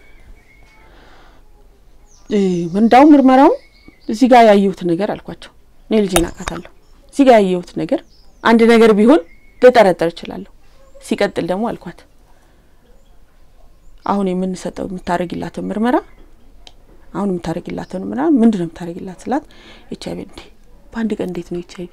እንዳውም ምርመራው እዚህ ጋር ያየሁት ነገር አልኳቸው። እኔ ልጄን አውቃታለሁ። እዚህ ጋር ያየሁት ነገር አንድ ነገር ቢሆን ልጠረጠር እችላለሁ። ሲቀጥል ደግሞ አልኳት አሁን የምንሰጠው የምታደርጊላትን ምርመራ አሁን የምታደርጊላትን ምርመራ ምንድን ነው የምታደርጊላት ስላት ኤች አይቪ እንዴ በአንድ ቀን እንዴት ነው ኤች አይቪ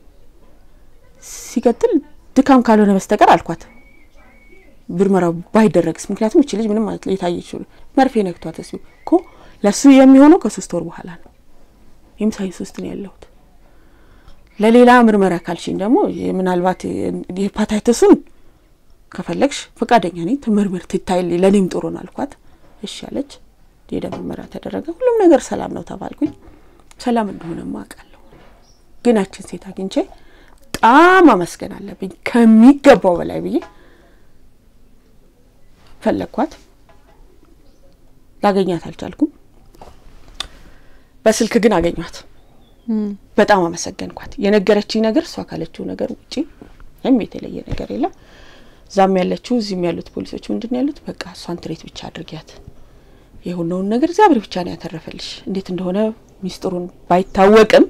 ሲቀጥል ድካም ካልሆነ በስተቀር አልኳት ምርመራው ባይደረግስ ምክንያቱም እቺ ልጅ ምንም ማለት የታየች መርፌ ነክቷት ስ እኮ ለሱ የሚሆነው ከሶስት ወር በኋላ ነው ይህም ሳይንስ ውስጥ ነው ያለሁት ለሌላ ምርመራ ካልሽኝ ደግሞ ምናልባት የሄፓታይተሱን ከፈለግሽ ፈቃደኛ ነኝ ትምርምር ትታይልኝ ለእኔም ጥሩ ነው አልኳት እሺ አለች የደም ምርመራ ተደረገ ሁሉም ነገር ሰላም ነው ተባልኩኝ ሰላም እንደሆነማ አውቃለሁ ግን ያችን ሴት አግኝቼ በጣም አመስገን አለብኝ ከሚገባው በላይ ብዬ ፈለግኳት ላገኛት አልቻልኩም በስልክ ግን አገኟት በጣም አመሰገንኳት የነገረችኝ ነገር እሷ ካለችው ነገር ውጪ ወይም የተለየ ነገር የለም እዛም ያለችው እዚህም ያሉት ፖሊሶች ምንድን ነው ያሉት በቃ እሷን ትሬት ብቻ አድርጊያት የሆነውን ነገር እግዚአብሔር ብቻ ነው ያተረፈልሽ እንዴት እንደሆነ ሚስጥሩን ባይታወቅም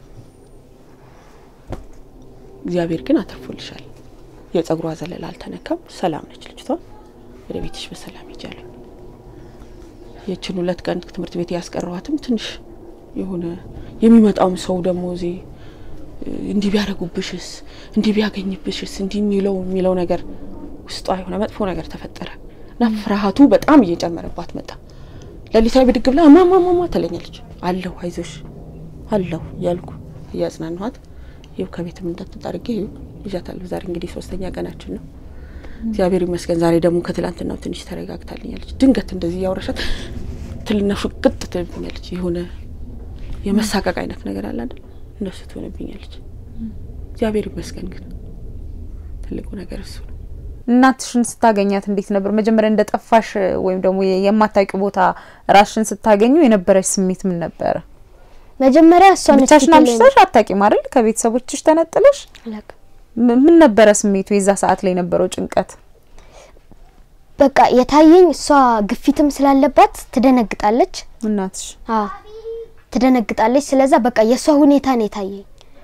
እግዚአብሔር ግን አተርፎልሻል የጸጉሯ ዘለላ አልተነካም ሰላም ነች ልጅቷ ወደ ቤትሽ በሰላም ይጃሉ የችን ሁለት ቀን ትምህርት ቤት ያስቀረዋትም ትንሽ የሆነ የሚመጣውም ሰው ደግሞ እዚህ እንዲህ ቢያደርጉብሽስ እንዲህ ቢያገኝብሽስ እንዲህ የሚለው የሚለው ነገር ውስጧ የሆነ መጥፎ ነገር ተፈጠረ እና ፍርሃቱ በጣም እየጨመረባት መጣ። ሌሊታዊ ብድግ ብላ ማማማማ ትለኛለች። አለሁ አይዞሽ አለሁ እያልኩ እያጽናንኋት ይኸው ከቤትም እንዳትወጣ አድርጌ ይኸው ይዣታለሁ። ዛሬ እንግዲህ ሶስተኛ ቀናችን ነው። እግዚአብሔር ይመስገን። ዛሬ ደግሞ ከትላንትናው ትንሽ ተረጋግታልኛለች። ድንገት እንደዚህ እያወራሻት ትልና ፍቅጥ ትልብኛለች። የሆነ የመሳቀቅ አይነት ነገር አለ አይደል? እንደሱ ትሆንብኛለች። እግዚአብሔር ይመስገን። ግን ትልቁ ነገር እሱ ነው። እናትሽን ስታገኛት እንዴት ነበር? መጀመሪያ እንደ ጠፋሽ ወይም ደግሞ የማታውቂው ቦታ ራስሽን ስታገኙ የነበረች ስሜት ምን ነበረ? መጀመሪያ እሷ ነች ብቻሽን ፊቴ ላይ አምሽተሽ አታውቂም አይደል? ከቤተሰቦችሽ ተነጥለሽ አላውቅም። ም- ምን ነበረ ስሜቱ? የዛ ሰዓት ላይ የነበረው ጭንቀት? በቃ የታየኝ እሷ ግፊትም ስላለባት ትደነግጣለች። እናትሽ አዎ ትደነግጣለች። ስለዛ በቃ የእሷ ሁኔታ ነው የታየኝ።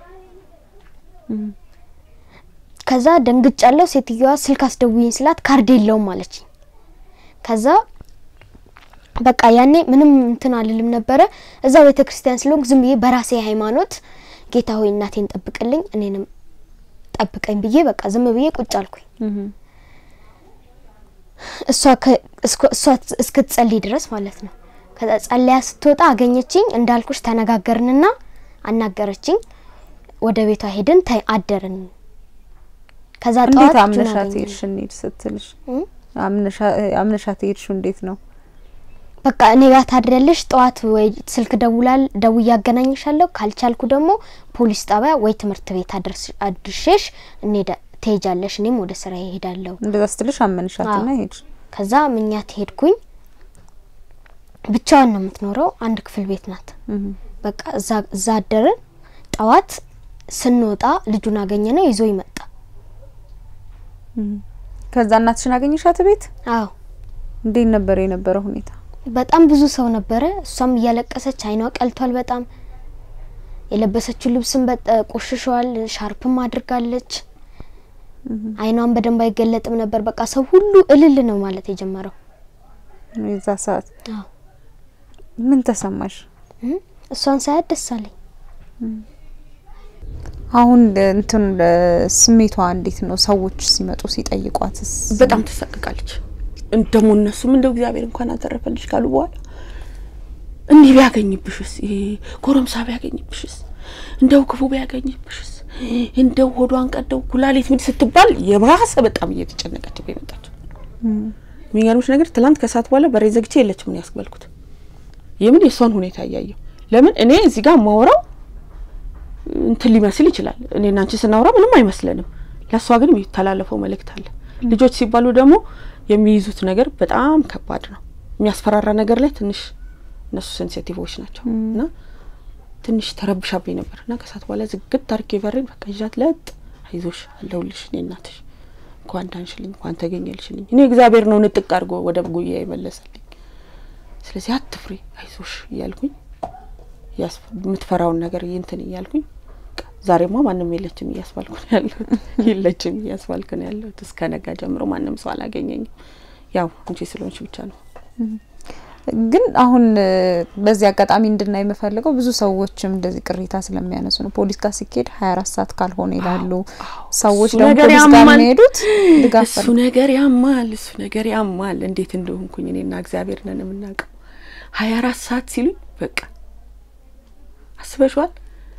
ከዛ ደንግጫለሁ። ሴትዮዋ ስልክ አስደውይኝ ስላት ካርድ የለውም አለችኝ። ከዛ በቃ ያኔ ምንም እንትን አልልም ነበረ። እዛ ቤተ ክርስቲያን ስለሆንኩ ዝም ብዬ በራሴ ሃይማኖት ጌታ ሆይ እናቴን ጠብቅልኝ እኔንም ጠብቀኝ ብዬ በቃ ዝም ብዬ ቁጭ አልኩኝ። እሷ ከ- እስኮ- እሷ እስክትጸልይ ድረስ ማለት ነው። ከዛ ጸለያ ስትወጣ አገኘችኝ። እንዳልኩሽ ተነጋገርንና አናገረችኝ። ወደ ቤቷ ሄድን፣ ተ- አደርን። ከዛ እንዴት ጠዋት ልጁን አምነሻት አገኘን። ሄድሽ? እንሂድ ስትልሽ እ? አምነሻ- አምነሻት ሄድሽው እንዴት ነው? በቃ እኔ ጋር ታድሪያለሽ። ጠዋት ወይ ስልክ ደውላል ደውዬ አገናኝሻለሁ፣ ካልቻልኩ ደግሞ ፖሊስ ጣቢያ ወይ ትምህርት ቤት አድርስ- አድርሼሽ እንሄዳ ትሄጃለሽ፣ እኔም ወደ ስራ ይሄዳለሁ። እንደዛ ስትልሽ አመንሻትና አዎ። ሄድሽ። ከዛ ምኛት ሄድኩኝ። ብቻዋን ነው የምትኖረው፣ አንድ ክፍል ቤት ናት። እህ በቃ እዛ እዛ አደርን። ጠዋት ስንወጣ ልጁን አገኘ ነው ይዞ ይመጣ። ከዛ እናትሽን አገኘሻት ቤት? አዎ እንዴት ነበር የነበረው ሁኔታ? በጣም ብዙ ሰው ነበረ። እሷም እያለቀሰች አይኗ ቀልቷል በጣም የለበሰችው ልብስም በጠ ቆሽሿል። ሻርፕም አድርጋለች። አይኗን በደንብ አይገለጥም ነበር። በቃ ሰው ሁሉ እልል ነው ማለት የጀመረው። የዛ ሰዓት አዎ ምን ተሰማሽ? እም፣ እሷን ሳያት ደስ አለኝ። አሁን እንትን ስሜቷ እንዴት ነው? ሰዎች ሲመጡ ሲጠይቋትስ? በጣም ትሰቅቃለች። እንደሞ እነሱም እንደው እግዚአብሔር እንኳን አተረፈልሽ ካሉ በኋላ እንዲህ ቢያገኝብሽስ፣ ይሄ ጎረምሳ ቢያገኝብሽስ፣ እንደው ክፉ ቢያገኝብሽስ፣ እንደው ሆዷን ቀደው ኩላሊት ምን ስትባል የባሰ በጣም እየተጨነቀች የመጣችው። የሚገርምሽ ነገር ትላንት ከሰዓት በኋላ በሬ ዘግቼ የለችም ነው ያስበልኩት። የምን የእሷን ሁኔታ እያየው ለምን እኔ እዚህ ጋር ማውራው እንትን ሊመስል ይችላል። እኔና አንቺ ስናወራ ምንም አይመስለንም። ለእሷ ግን የሚተላለፈው መልእክት አለ። ልጆች ሲባሉ ደግሞ የሚይዙት ነገር በጣም ከባድ ነው። የሚያስፈራራ ነገር ላይ ትንሽ እነሱ ሴንሲቲቮች ናቸው እና ትንሽ ተረብሻብኝ ነበር እና ከሰዓት በኋላ ዝግት አድርጌ በሬን በቃ ይዣት ለጥ አይዞሽ አለሁልሽ እኔ እናትሽ እንኳን ዳንሽልኝ እንኳን ተገኘልሽልኝ እኔ እግዚአብሔር ነው ንጥቅ አድርጎ ወደ ጉያ የመለሰልኝ። ስለዚህ አትፍሪ አይዞሽ እያልኩኝ ያስ- የምትፈራውን ነገር እንትን እያልኩኝ በቃ ዛሬማ ማንም የለችም እያስባልኩ ነው ያለሁት። የለችም እያስባልኩ ነው ያለሁት። እስከ ነጋ ጀምሮ ማንም ሰው አላገኘኝም። ያው አንቺ ስለሆንሽ ብቻ ነው። ግን አሁን እ፣ በዚህ አጋጣሚ እንድናይ የምፈልገው ብዙ ሰዎችም እንደዚህ ቅሬታ ስለሚያነሱ ነው። ፖሊስ ጋር ሲኬድ ሀያ አራት ሰዓት ካልሆነ ይላሉ ሰዎች። እሱ ደግሞ ነገር ፖሊስ ጋር ያማል። የሚሄዱት ድጋፍ እሱ ነገር ያማል፣ እሱ ነገር ያማል። እንዴት እንደሆንኩኝ እኔና እግዚአብሔር ነን የምናውቀው። ሀያ አራት ሰዓት ሲሉኝ በቃ አስበሽዋል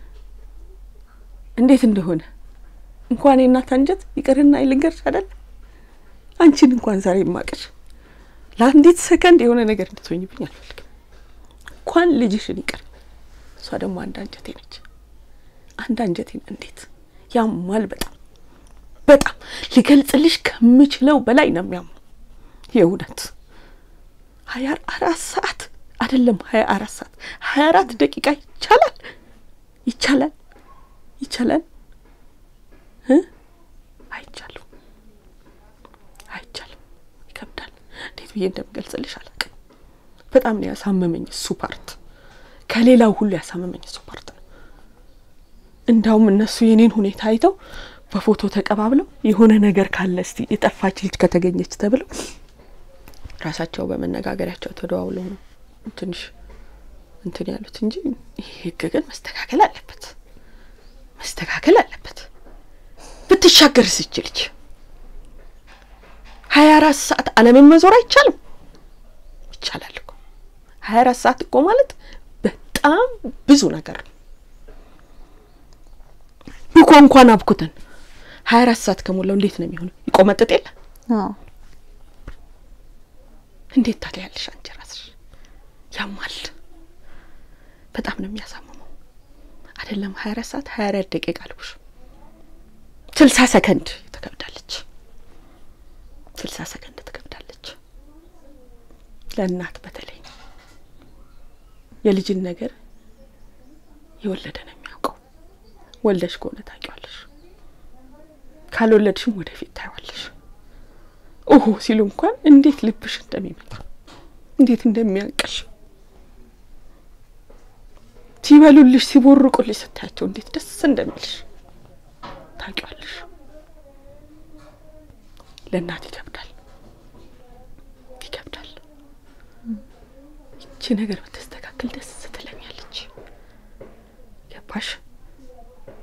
እንዴት እንደሆነ እንኳን የእናት አንጀት ይቅርና ልንገርሽ አይደል አንቺን እንኳን ዛሬ የማቅሽ ለአንዲት ሰከንድ የሆነ ነገር እንድትሆኝብኝ አልፈልግም። እንኳን ልጅሽን ይቅር እሷ ደግሞ አንድ አንጀቴ ነች። አንድ አንጀቴን እንዴት ያማል። በጣም በጣም ልገልጽልሽ ከምችለው በላይ ነው የሚያሙ የእውነት ሀያ አራት ሰዓት አይደለም ሀያ አራት ሰዓት ሀያ አራት ደቂቃ ይቻላል ይቻላል ይቻላል እ አይቻልም አይቻልም ይከብዳል እንዴት ብዬ እንደምገልጽልሽ አላውቅም በጣም ነው ያሳመመኝ እሱ ፓርት ከሌላው ሁሉ ያሳመመኝ እሱ ፓርት ነው እንዳውም እነሱ የኔን ሁኔታ አይተው በፎቶ ተቀባብለው የሆነ ነገር ካለ እስቲ የጠፋች ልጅ ከተገኘች ተብለው ራሳቸው በመነጋገሪያቸው ተደዋውለው ነው ትንሽ እንትን ያሉት እንጂ ይህ ህግ ግን መስተካከል አለበት፣ መስተካከል አለበት። ብትሻገርስ ይች ልጅ ሀያ አራት ሰዓት ዓለምን መዞር አይቻልም? ይቻላል እኮ ሀያ አራት ሰዓት እኮ ማለት በጣም ብዙ ነገር ነው። ብኮ እንኳን አብኩተን ሀያ አራት ሰዓት ከሞላው እንዴት ነው የሚሆነው? ይቆመጥጥ የለ አዎ እንዴት ታዲያ ያለሽ አንቺ ራስሽ ያማል። በጣም ነው የሚያሳምመው። አይደለም ሀያ አራት ሰዓት ሀያ አራት ደቂቃ አልኩሽ፣ ስልሳ ሰከንድ ትከብዳለች። ስልሳ ሰከንድ ትከብዳለች። ለእናት በተለይ የልጅን ነገር የወለደ ነው የሚያውቀው። ወልደሽ ከሆነ ታውቂዋለሽ፣ ካልወለድሽም ወደፊት ታይዋለሽ። ኦሆ ሲሉ እንኳን እንዴት ልብሽ እንደሚመጣ እንዴት እንደሚያንቀሽ ሲበሉልሽ ሲቦርቁልሽ ስታያቸው እንዴት ደስ እንደሚልሽ ታውቂዋለሽ። ለእናት ይከብዳል ይከብዳል። ይቺ ነገር ብትስተካከል ደስ ትለኛለች። ገባሽ?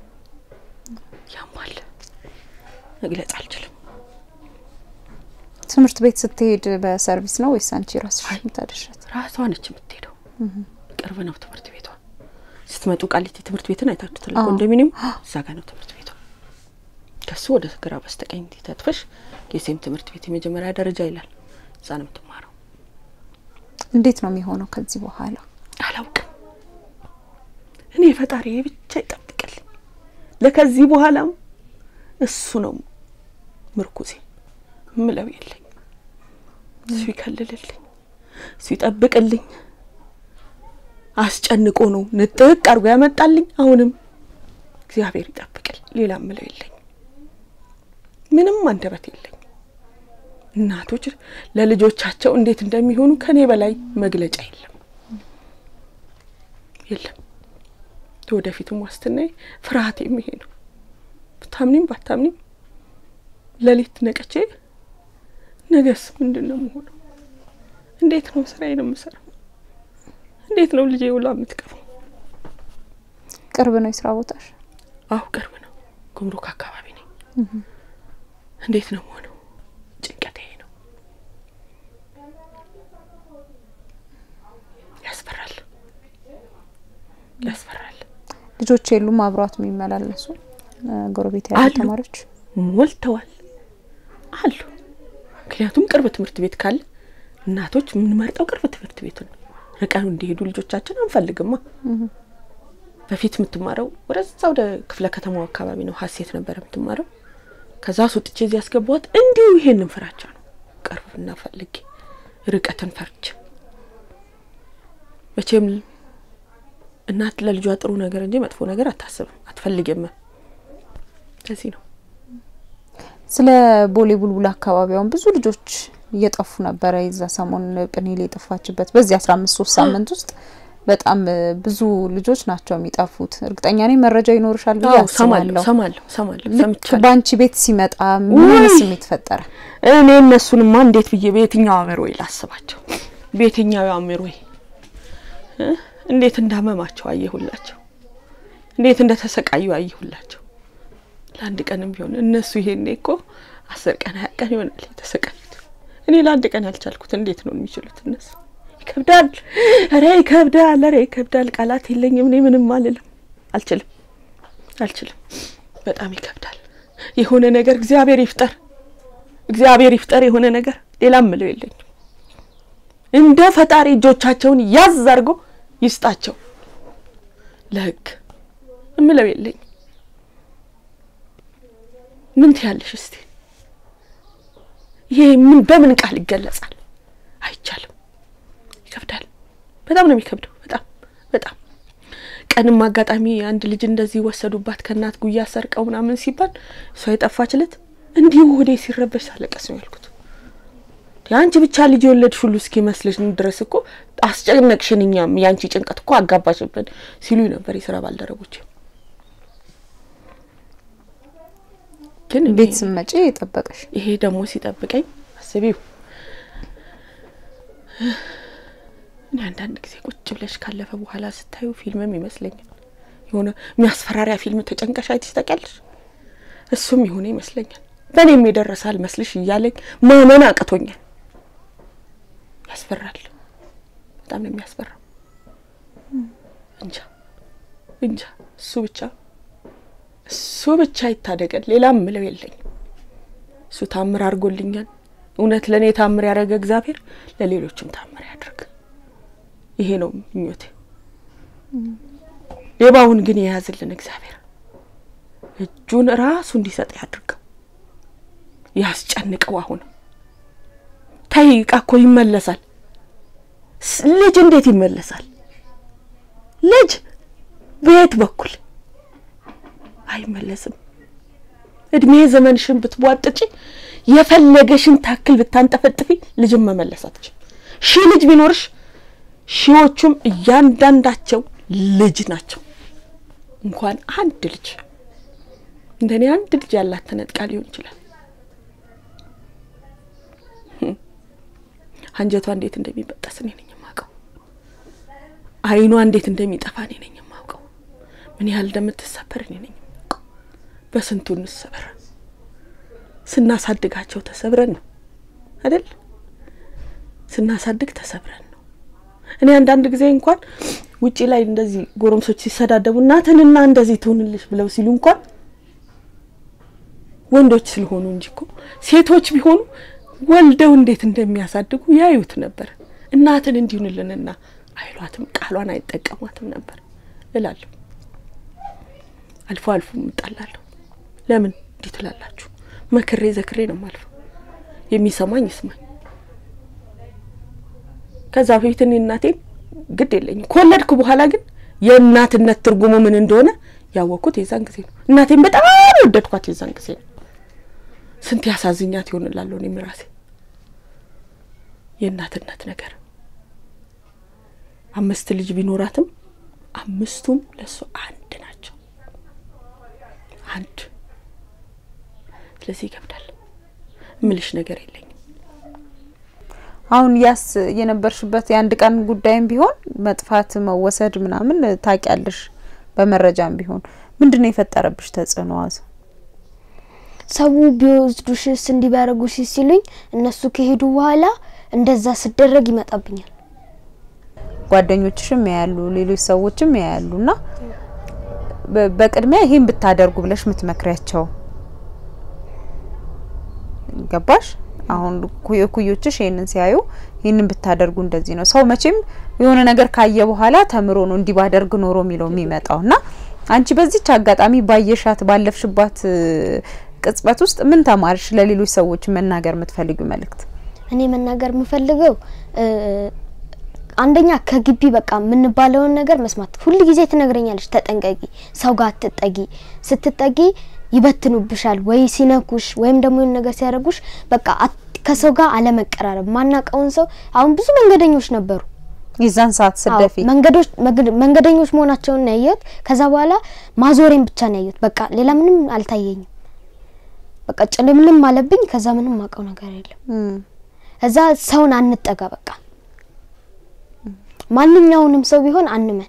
ያማል፣ መግለጽ አልችልም። ትምህርት ቤት ስትሄድ በሰርቪስ ነው ወይስ አንቺ ራስሽ የምታደርሻት? ራሷ ነች የምትሄደው። ቅርብ ነው ትምህርት ቤቷ። ስትመጡ ቃሊቲ ትምህርት ቤትን አይታችሁታል። አዎ። ኮንዶሚኒየም እዛ ጋር ነው ትምህርት ቤቷ። ከሱ ወደ ግራ በስተቀኝ ተጥፈሽ የሴም ትምህርት ቤት የመጀመሪያ ደረጃ ይላል። እዛ ነው የምትማረው። እንዴት ነው የሚሆነው ከዚህ በኋላ? አላውቅም። እኔ ፈጣሪ ብቻ ይጠብቅልኝ። ለከዚህ በኋላም እሱ ነው ምርኩዜ ምለው የለኝ። እሱ ይከልልልኝ፣ እሱ ይጠብቅልኝ። አስጨንቆ ነው ንጥቅ አድርጎ ያመጣልኝ። አሁንም እግዚአብሔር ይጠብቅል። ሌላ ምለው የለኝ። ምንም አንደበት የለኝ። እናቶች ለልጆቻቸው እንዴት እንደሚሆኑ ከኔ በላይ መግለጫ የለም የለም። ወደፊትም ዋስትናዬ ፍርሃቴም ይሄ ነው። ብታምኒም ባታምኒም ሌሊት ነቀቼ ነገስ ምንድን ነው መሆነው? እንዴት ነው ስራዬን የምሰራው? እንዴት ነው ልጄ ውላ የምትቀፈው? ቅርብ ነው የስራ ቦታሽ? አሁ ቅርብ ነው። ጉምሩክ አካባቢ ነኝ። እንዴት ነው መሆነው? ጭንቀት ይሄ ነው። ያስፈራል፣ ያስፈራል። ልጆች የሉም አብሯት የሚመላለሱ እ፣ ጎረቤት ያሉ አሉ። ተማሪዎች? ሞልተዋል አሉ። ምክንያቱም ቅርብ ትምህርት ቤት ካለ እናቶች የምንመርጠው ቅርብ ትምህርት ቤቱን ርቀው እንዲሄዱ ልጆቻችን አንፈልግማ። በፊት የምትማረው ወደዛ ወደ ክፍለ ከተማው አካባቢ ነው። ሀሴት ነበር የምትማረው። ከዛ ስውጥቼ እዚህ ያስገባዋት እንዲሁ ይሄንን ፍራቻ ነው። ቅርብና ፈልጌ ርቀትን ፈርቼ መቼም እናት ለልጇ ጥሩ ነገር እንጂ መጥፎ ነገር አታስብም፣ አትፈልግም። ለዚህ ነው ስለ ቦሌ ቡልቡል አካባቢውን ብዙ ልጆች እየጠፉ ነበረ። የዛ ሰሞን ጵኔል የጠፋችበት በዚህ አስራ አምስት ሶስት ሳምንት ውስጥ በጣም እ፣ ብዙ ልጆች ናቸው የሚጠፉት። እርግጠኛ ነኝ መረጃ ይኖርሻል ብዬ አዎ፣ ሰማለሁ አስባለሁ። ሰማለሁ ሰማለሁ ልክ ሰምቻለሁ። በአንቺ ቤት ሲመጣ ምን አይነት ውይ! ስሜት ፈጠረ? እኔ እነሱንማ እንዴት ብዬ በየትኛው አእምሮ ላስባቸው? በየትኛው አእምሮ እ እንዴት እንዳመማቸው አየሁላቸው። እንዴት እንደተሰቃዩ አየሁላቸው። ለአንድ ቀንም ቢሆን እነሱ ይሄኔ እኮ አስር ቀን ሀያ ቀን ይሆናል የተሰቃዩት። እኔ ለአንድ ቀን ያልቻልኩት እንዴት ነው የሚችሉት እነሱ? ይከብዳል። ኧረ ይከብዳል። ኧረ ይከብዳል። ቃላት የለኝም። እኔ ምንም አልልም። አልችልም፣ አልችልም። በጣም ይከብዳል። የሆነ ነገር እግዚአብሔር ይፍጠር እግዚአብሔር ይፍጠር የሆነ ነገር ሌላ ምለው የለኝም። እንደ ፈጣሪ እጆቻቸውን ያዝ አድርጎ ይስጣቸው ለሕግ እምለው የለኝም። ምን ትያለሽ እስቲ? ይሄ ምን በምን ቃል ይገለጻል? አይቻልም። ይከብዳል። በጣም ነው የሚከብደው። በጣም በጣም ቀንም አጋጣሚ አንድ ልጅ እንደዚህ ወሰዱባት ከእናት ጉያ ሰርቀው ምናምን ሲባል እሷ የጠፋችለት እንዲሁ ወዴ ሲረበሽ ሳለቀስ ነው ያልኩት። የአንቺ ብቻ ልጅ የወለድሽ ሁሉ እስኪ መስልሽ ድረስ እኮ አስጨነቅሽን፣ እኛም የአንቺ ጭንቀት እኮ አጋባሽብን ሲሉ ነበር የስራ ባልደረቦች። ግን እኔ- ቤት ስመጪ የጠበቀሽ ይሄ ደግሞ ሲጠብቀኝ አስቢው። እኔ አንዳንድ ጊዜ ቁጭ ብለሽ ካለፈ በኋላ ስታዩ ፊልምም ይመስለኛል የሆነ የሚያስፈራሪያ ፊልም ተጨንቀሽ አይተሽ ታውቂያለሽ? እሱም የሆነ ይመስለኛል በእኔም የደረሰ አልመስልሽ እያለኝ ማመን አቅቶኛል። ያስፈራል። በጣም ነው የሚያስፈራው። እንጃ እንጃ እሱ ብቻ እሱ ብቻ ይታደገን። ሌላም ምለው የለኝም። እሱ ታምር አድርጎልኛል። እውነት ለእኔ ታምር ያደረገ እግዚአብሔር ለሌሎችም ታምር ያድርግ። ይሄ ነው ምኞቴ። ሌባውን ግን የያዝልን እግዚአብሔር እጁን ራሱ እንዲሰጥ ያድርገው፣ ያስጨንቀው። አሁን ተይ ዕቃ እኮ ይመለሳል። ስ- ልጅ እንዴት ይመለሳል? ልጅ በየት በኩል አይመለስም። እድሜ ዘመንሽን ብትቧጥጪ የፈለገሽን ታክል ብታንጠፈጥፊ ልጅን መመለስ አትችም። ሺህ ልጅ ቢኖርሽ ሺዎቹም እያንዳንዳቸው ልጅ ናቸው። እንኳን አንድ ልጅ እንደኔ አንድ ልጅ ያላት ተነጥቃ ሊሆን ይችላል። አንጀቷ እንዴት እንደሚበጠስ እኔ ነኝ የማውቀው። ዓይኗ እንዴት እንደሚጠፋ እኔ ነኝ የማውቀው። ምን ያህል እንደምትሰበር እኔ ነኝ የማውቀው። በስንቱ እንሰበር። ስናሳድጋቸው ተሰብረን ነው አይደል? ስናሳድግ ተሰብረን ነው። እኔ አንዳንድ ጊዜ እንኳን ውጪ ላይ እንደዚህ ጎረምሶች ሲሰዳደቡ እናትንና እንደዚህ ትሁንልሽ ብለው ሲሉ እንኳን ወንዶች ስለሆኑ እንጂ እኮ ሴቶች ቢሆኑ ወልደው እንዴት እንደሚያሳድጉ ያዩት ነበር። እናትን እንዲሁንልንና አይሏትም፣ ቃሏን አይጠቀሟትም ነበር እላለሁ። አልፎ አልፎ እምጣላለሁ። ለምን እንዲህ ትላላችሁ? መክሬ ዘክሬ ነው ማልፈው። የሚሰማኝ ይስማኝ። ከዛ በፊት እኔ እናቴን ግድ የለኝም። ከወለድኩ በኋላ ግን የእናትነት ትርጉሙ ምን እንደሆነ ያወቅኩት የዛን ጊዜ ነው። እናቴን በጣም ወደድኳት የዛን ጊዜ ነው። ስንት ያሳዝኛት ይሆንላለሁ እኔም ራሴ የእናትነት ነገር አምስት ልጅ ቢኖራትም አምስቱም ለእሱ አንድ ናቸው። አንድ ስለዚህ ይከብዳል። እምልሽ ነገር የለኝም። አሁን ያስ የነበርሽበት የአንድ ቀን ጉዳይም ቢሆን መጥፋት፣ መወሰድ ምናምን ታውቂያለሽ። በመረጃም ቢሆን ምንድን ነው የፈጠረብሽ ተጽዕኖ? ዋዝ ሰው ቢወስዱሽስ እንዲህ ቢያደርጉሽ ሲሉኝ እነሱ ከሄዱ በኋላ እንደዛ ስደረግ ይመጣብኛል። ጓደኞችሽም ያያሉ፣ ሌሎች ሰዎችም ያያሉ እና በ- በቅድሚያ ይሄን ብታደርጉ ብለሽ የምትመክሪያቸው ገባሽ? አሁን ኩዮ- ኩዮችሽ ይሄንን ሲያዩ ይህንን ብታደርጉ እንደዚህ ነው። ሰው መቼም የሆነ ነገር ካየ በኋላ ተምሮ ነው እንዲህ ባደርግ ኖሮ የሚለው የሚመጣው እና አንቺ በዚች አጋጣሚ ባየሻት ባለፍሽባት እ፣ ቅጽበት ውስጥ ምን ተማርሽ? ለሌሎች ሰዎች መናገር የምትፈልጊው መልእክት? እኔ መናገር የምፈልገው እ፣ አንደኛ ከግቢ በቃ የምንባለውን ነገር መስማት ሁል ጊዜ ትነግረኛለች። ተጠንቀቂ፣ ሰው ጋር አትጠጊ። ስትጠጊ ይበትኑብሻል፣ ወይ ሲነኩሽ ወይም ደግሞ የሆነ ነገር ሲያደርጉሽ በቃ አት- ከሰው ጋር አለመቀራረብ። ማናቀውን ሰው አሁን ብዙ መንገደኞች ነበሩ የዛን ሰዓት ስደፊ አዎ፣ መንገዶች መግድ- መንገደኞች መሆናቸውን ነው ያየሁት። ከዛ በኋላ ማዞሬን ብቻ ነው ያየሁት። በቃ ሌላ ምንም አልታየኝም። በቃ ጭልምልም አለብኝ። ከዛ ምንም አውቀው ነገር የለም። እም፣ እዛ ሰውን አንጠጋ። በቃ ማንኛውንም ሰው ቢሆን አንመን።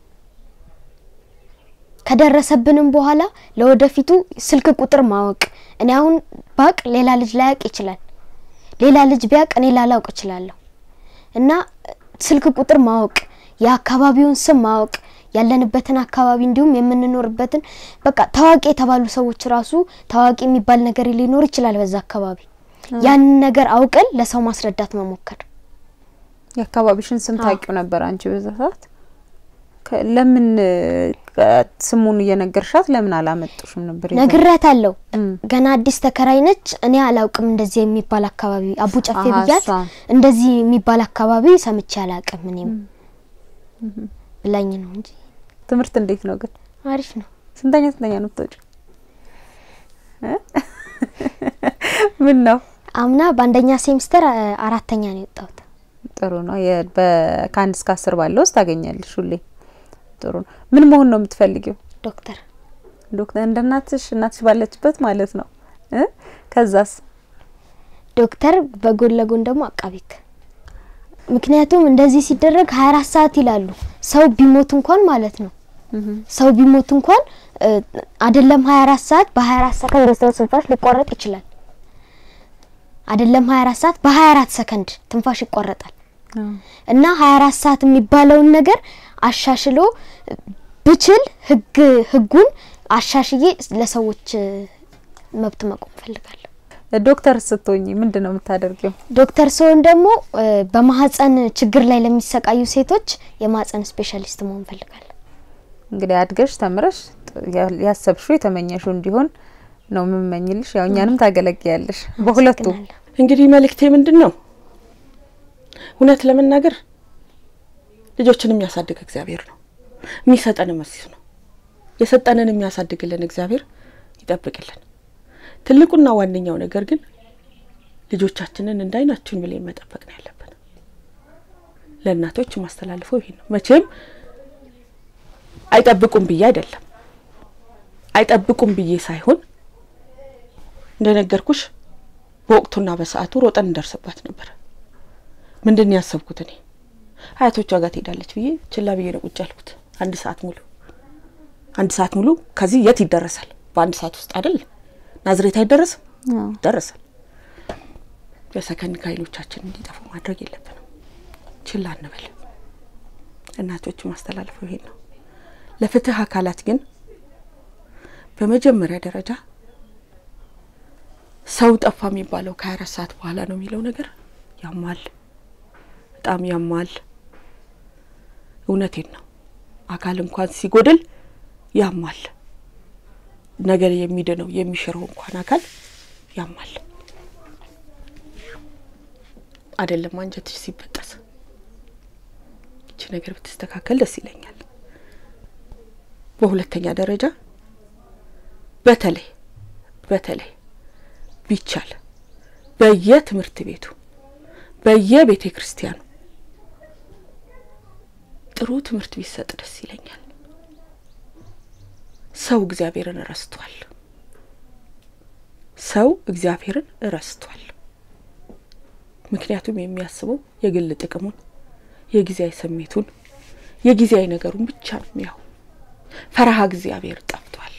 ከደረሰብንም በኋላ ለወደፊቱ ስልክ ቁጥር ማወቅ። እኔ አሁን ባቅ ሌላ ልጅ ላያውቅ ይችላል። ሌላ ልጅ ቢያውቅ እኔ ላላውቅ እችላለሁ። እና ስልክ ቁጥር ማወቅ፣ የአካባቢውን ስም ማወቅ፣ ያለንበትን አካባቢ እንዲሁም የምንኖርበትን በቃ ታዋቂ የተባሉ ሰዎች ራሱ ታዋቂ የሚባል ነገር ሊኖር ይችላል በዛ አካባቢ። ያንን ነገር አውቀን ለሰው ማስረዳት መሞከር። የአካባቢሽን ስም አዎ። ታውቂው ነበር አንቺ በዛ ሰዓት? ከ- ለምን እ፣ ስሙን እየነገርሻት ለምን አላመጡሽም ነበር? የዛ- ነግሬያት አለው እም፣ ገና አዲስ ተከራይ ነች። እኔ አላውቅም እንደዚህ የሚባል አካባቢ አቡ ጨፌ አሀ፣ ብያት እሷ። እንደዚህ የሚባል አካባቢ ሰምቼ አላውቅም እኔም ብላኝ ነው እንጂ ትምህርት እንዴት ነው ግን? አሪፍ ነው። ስንተኛ ስንተኛ ነው የምትወጪው? እ? ምን ነው አምና በአንደኛ ሴሚስተር አ- አራተኛ ነው የወጣሁት። ጥሩ ነው። የ- በ- ከአንድ እስከ አስር ባለው ውስጥ ታገኛለሽ ሁሌ። ጥሩ ነው። ምን መሆን ነው የምትፈልጊው? ዶክተር ዶክተር እንደ እናትሽ እናትሽ ባለችበት ማለት ነው እ? ከዛስ ዶክተር በጎን ለጎን ደግሞ አቃቤ ሕግ። ምክንያቱም እንደዚህ ሲደረግ 24 ሰዓት ይላሉ። ሰው ቢሞት እንኳን ማለት ነው ሰው ቢሞት እንኳን እ፣ አይደለም 24 ሰዓት በ24 ሰከንድ የሰው ትንፋሽ ሊቋረጥ ይችላል። አይደለም 24 ሰዓት በ24 ሰከንድ ትንፋሽ ይቋረጣል። እና 24 ሰዓት የሚባለውን ነገር አሻሽሎ ብችል ህግ ህጉን አሻሽዬ ለሰዎች እ፣ መብት መቆም ፈልጋለሁ። ዶክተር ስትሆኚ ምንድን ነው የምታደርጊው? ዶክተር ስሆን ደግሞ እ፣ በማህፀን ችግር ላይ ለሚሰቃዩ ሴቶች የማህፀን ስፔሻሊስት መሆን ፈልጋለሁ። እንግዲህ አድገሽ ተምረሽ ጥ- ያ- ያሰብሽው የተመኘሽው እንዲሆን ነው የምመኝልሽ። ያው እኛንም ታገለግያለሽ በሁለቱ። አመሰግናለሁ። እንግዲህ መልእክቴ ምንድን ነው? እውነት ለመናገር ልጆችን የሚያሳድግ እግዚአብሔር ነው። የሚሰጠንም እሱ ነው። የሰጠንን የሚያሳድግልን እግዚአብሔር ይጠብቅልን። ትልቁና ዋነኛው ነገር ግን ልጆቻችንን እንዳይናችን ብለን መጠበቅ ነው ያለብን። ለእናቶች የማስተላልፈው ይሄ ነው። መቼም አይጠብቁም ብዬ አይደለም፣ አይጠብቁም ብዬ ሳይሆን እንደነገርኩሽ በወቅቱና በሰዓቱ ሮጠን እንደርስባት ነበር። ምንድን ነው ያሰብኩት እኔ አያቶቿ ጋር ትሄዳለች ብዬ ችላ ብዬ ነው ቁጭ ያልኩት። አንድ ሰዓት ሙሉ አንድ ሰዓት ሙሉ ከዚህ የት ይደረሳል? በአንድ ሰዓት ውስጥ አይደል ናዝሬት አይደረስም? ይደረሳል። በሰከንድ ከዓይኖቻችን እንዲጠፉ ማድረግ የለብንም። ችላ እንበል። እናቶች ማስተላለፈው ይሄን ነው። ለፍትህ አካላት ግን በመጀመሪያ ደረጃ ሰው ጠፋ የሚባለው ከሀያ አራት ሰዓት በኋላ ነው የሚለው ነገር ያማል፣ በጣም ያማል። እውነቴን ነው። አካል እንኳን ሲጎድል ያማል። ነገር የሚድነው የሚሽረው እንኳን አካል ያማል። አይደለም አንጀትሽ ሲበጠስ ይቺ ነገር ብትስተካከል ደስ ይለኛል። በሁለተኛ ደረጃ በተለይ በተለይ ቢቻል በየትምህርት ቤቱ በየቤተ ክርስቲያኑ ጥሩ ትምህርት ቢሰጥ ደስ ይለኛል። ሰው እግዚአብሔርን ረስቷል። ሰው እግዚአብሔርን ረስቷል። ምክንያቱም የሚያስበው የግል ጥቅሙን፣ የጊዜያዊ ስሜቱን፣ የጊዜያዊ ነገሩን ብቻ ነው የሚያው። ፈረሃ እግዚአብሔር ጠፍቷል።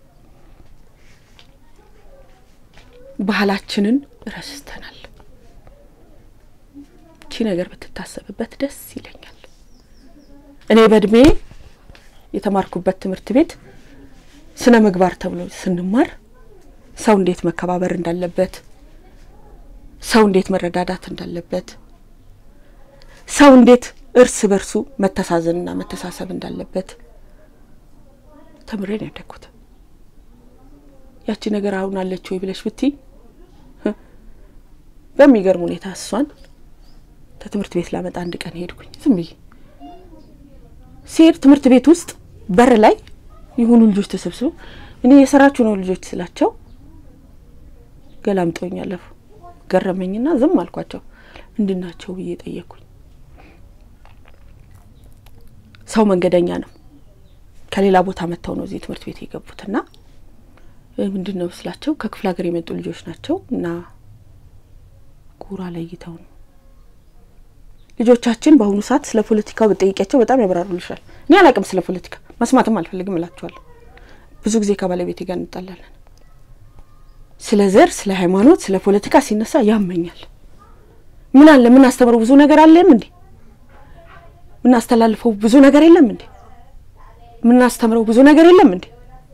ባህላችንን ረስተናል። እቺ ነገር ብትታሰብበት ደስ ይለኛል። እኔ በእድሜ የተማርኩበት ትምህርት ቤት ስነ ምግባር ተብሎ ስንማር ሰው እንዴት መከባበር እንዳለበት፣ ሰው እንዴት መረዳዳት እንዳለበት፣ ሰው እንዴት እርስ በርሱ መተሳዘንና መተሳሰብ እንዳለበት ተምሬ ነው ያደግኩት። ያቺ ነገር አሁን አለች ወይ ብለሽ ብቲ በሚገርም ሁኔታ እሷን ከትምህርት ቤት ላመጣ አንድ ቀን ሄድኩኝ። ዝም ብዬ ሲሄድ ትምህርት ቤት ውስጥ በር ላይ የሆኑ ልጆች ተሰብስበው እኔ የሰራችሁ ነው ልጆች ስላቸው ገላምጠውኝ አለፉ። ገረመኝና ዝም አልኳቸው። ምንድን ናቸው ብዬ ጠየቅኩኝ። ሰው መንገደኛ ነው። ከሌላ ቦታ መጥተው ነው እዚህ ትምህርት ቤት የገቡትና ምንድን ነው ስላቸው ከክፍለ ሀገር የመጡ ልጆች ናቸው እና ጉራ ለይተው ነው ልጆቻችን በአሁኑ ሰዓት ስለ ፖለቲካው ብጠይቂያቸው በጣም ያብራሩልሻል። እኔ አላቅም ስለ ፖለቲካ መስማትም አልፈልግም እላቸዋለሁ። ብዙ ጊዜ ከባለቤቴ ጋር እንጣላለን። ስለ ዘር፣ ስለ ሃይማኖት፣ ስለ ፖለቲካ ሲነሳ ያመኛል። ምን አለ ምን አስተምረው ብዙ ነገር አለም እንዴ? ምን አስተላልፈው ብዙ ነገር የለም እንዴ? ምን አስተምረው ብዙ ነገር የለም እንዴ?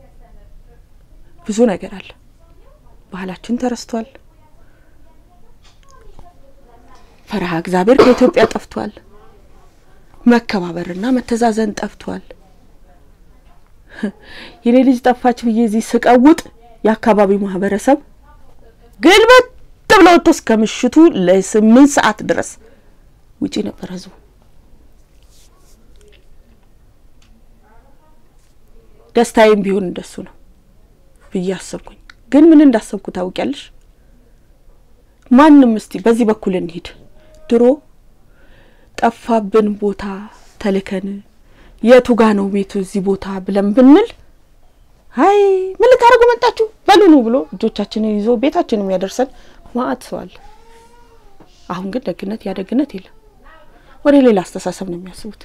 ብዙ ነገር አለ። ባህላችን ተረስቷል። ፈረሃ እግዚአብሔር ከኢትዮጵያ ጠፍቷል። መከባበርና መተዛዘን ጠፍቷል። የኔ ልጅ ጠፋች ብዬ እዚህ ስቀውጥ የአካባቢው ማህበረሰብ ግልበት ብሎ ወጥቶ እስከ ምሽቱ ለስምንት ሰዓት ድረስ ውጪ ነበር ህዝቡ። ደስታዬም ቢሆን እንደሱ ነው ብዬ አሰብኩኝ። ግን ምን እንዳሰብኩ ታውቂያለሽ? ማንም እስቲ በዚህ በኩል እንሂድ ድሮ ጠፋብን ቦታ ተልከን የቱ ጋ ነው ቤቱ እዚህ ቦታ ብለን ብንል አይ ምን ልታደርጉ መጣችሁ በሉኑ ብሎ እጆቻችንን ይዞ ቤታችን የሚያደርሰን ማአት ሰው አለ። አሁን ግን ደግነት ያ ደግነት የለም። ወደ ሌላ አስተሳሰብ ነው የሚያስቡት።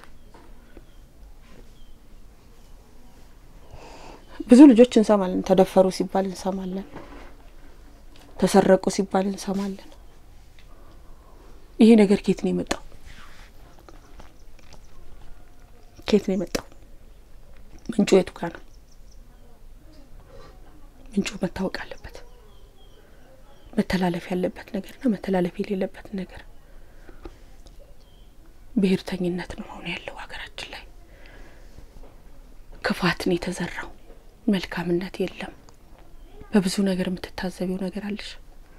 ብዙ ልጆች እንሰማለን። ተደፈሩ ሲባል እንሰማለን። ተሰረቁ ሲባል እንሰማለን። ይሄ ነገር ኬት ነው የመጣው? ኬት ነው የመጣው? ምንጩ የቱ ጋር ነው? ምንጩ መታወቅ አለበት። መተላለፍ ያለበት ነገርና መተላለፍ የሌለበት ነገር ብሔርተኝነት ነው አሁን ያለው ሀገራችን ላይ። ክፋት ነው የተዘራው፣ መልካምነት የለም። በብዙ ነገር የምትታዘቢው ነገር አለሽ።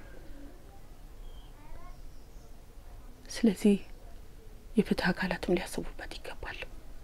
ስለዚህ የፍትህ አካላትም ሊያስቡበት ይገባል።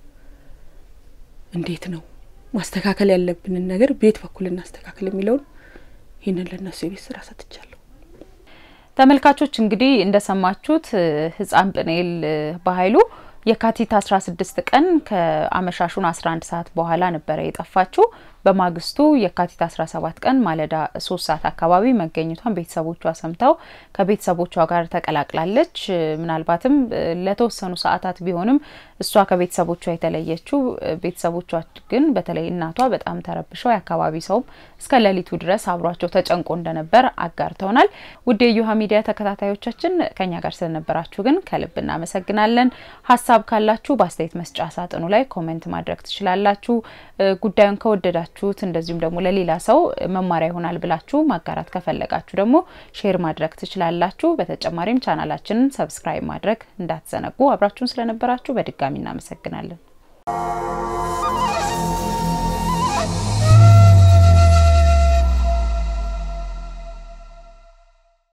እንዴት ነው ማስተካከል ያለብንን ነገር ቤት በኩል እናስተካከል የሚለውን ይህንን ለእነሱ የቤት ስራ ሰጥቻለሁ። ተመልካቾች እንግዲህ እንደሰማችሁት ህጻን ጵንኤል በኃይሉ የካቲት 16 ቀን ከአመሻሹን 11 ሰዓት በኋላ ነበረ የጠፋችው። በማግስቱ የካቲት 17 ቀን ማለዳ ሶስት ሰዓት አካባቢ መገኘቷን ቤተሰቦቿ ሰምተው ከቤተሰቦቿ ጋር ተቀላቅላለች። ምናልባትም ለተወሰኑ ሰዓታት ቢሆንም እሷ ከቤተሰቦቿ የተለየችው ቤተሰቦቿ ግን በተለይ እናቷ በጣም ተረብሸው የአካባቢ ሰውም እስከ ሌሊቱ ድረስ አብሯቸው ተጨንቆ እንደነበር አጋርተውናል። ውድ የእዮሃ ሚዲያ ተከታታዮቻችን ከኛ ጋር ስለነበራችሁ ግን ከልብ እናመሰግናለን። ሀሳብ ካላችሁ በአስተያየት መስጫ ሳጥኑ ላይ ኮሜንት ማድረግ ትችላላችሁ። ጉዳዩን ከወደዳችሁት እንደዚሁም ደግሞ ለሌላ ሰው መማሪያ ይሆናል ብላችሁ ማጋራት ከፈለጋችሁ ደግሞ ሼር ማድረግ ትችላላችሁ። በተጨማሪም ቻናላችንን ሰብስክራይብ ማድረግ እንዳትዘነጉ። አብራችሁን ስለነበራችሁ በድጋሚ እናመሰግናለን።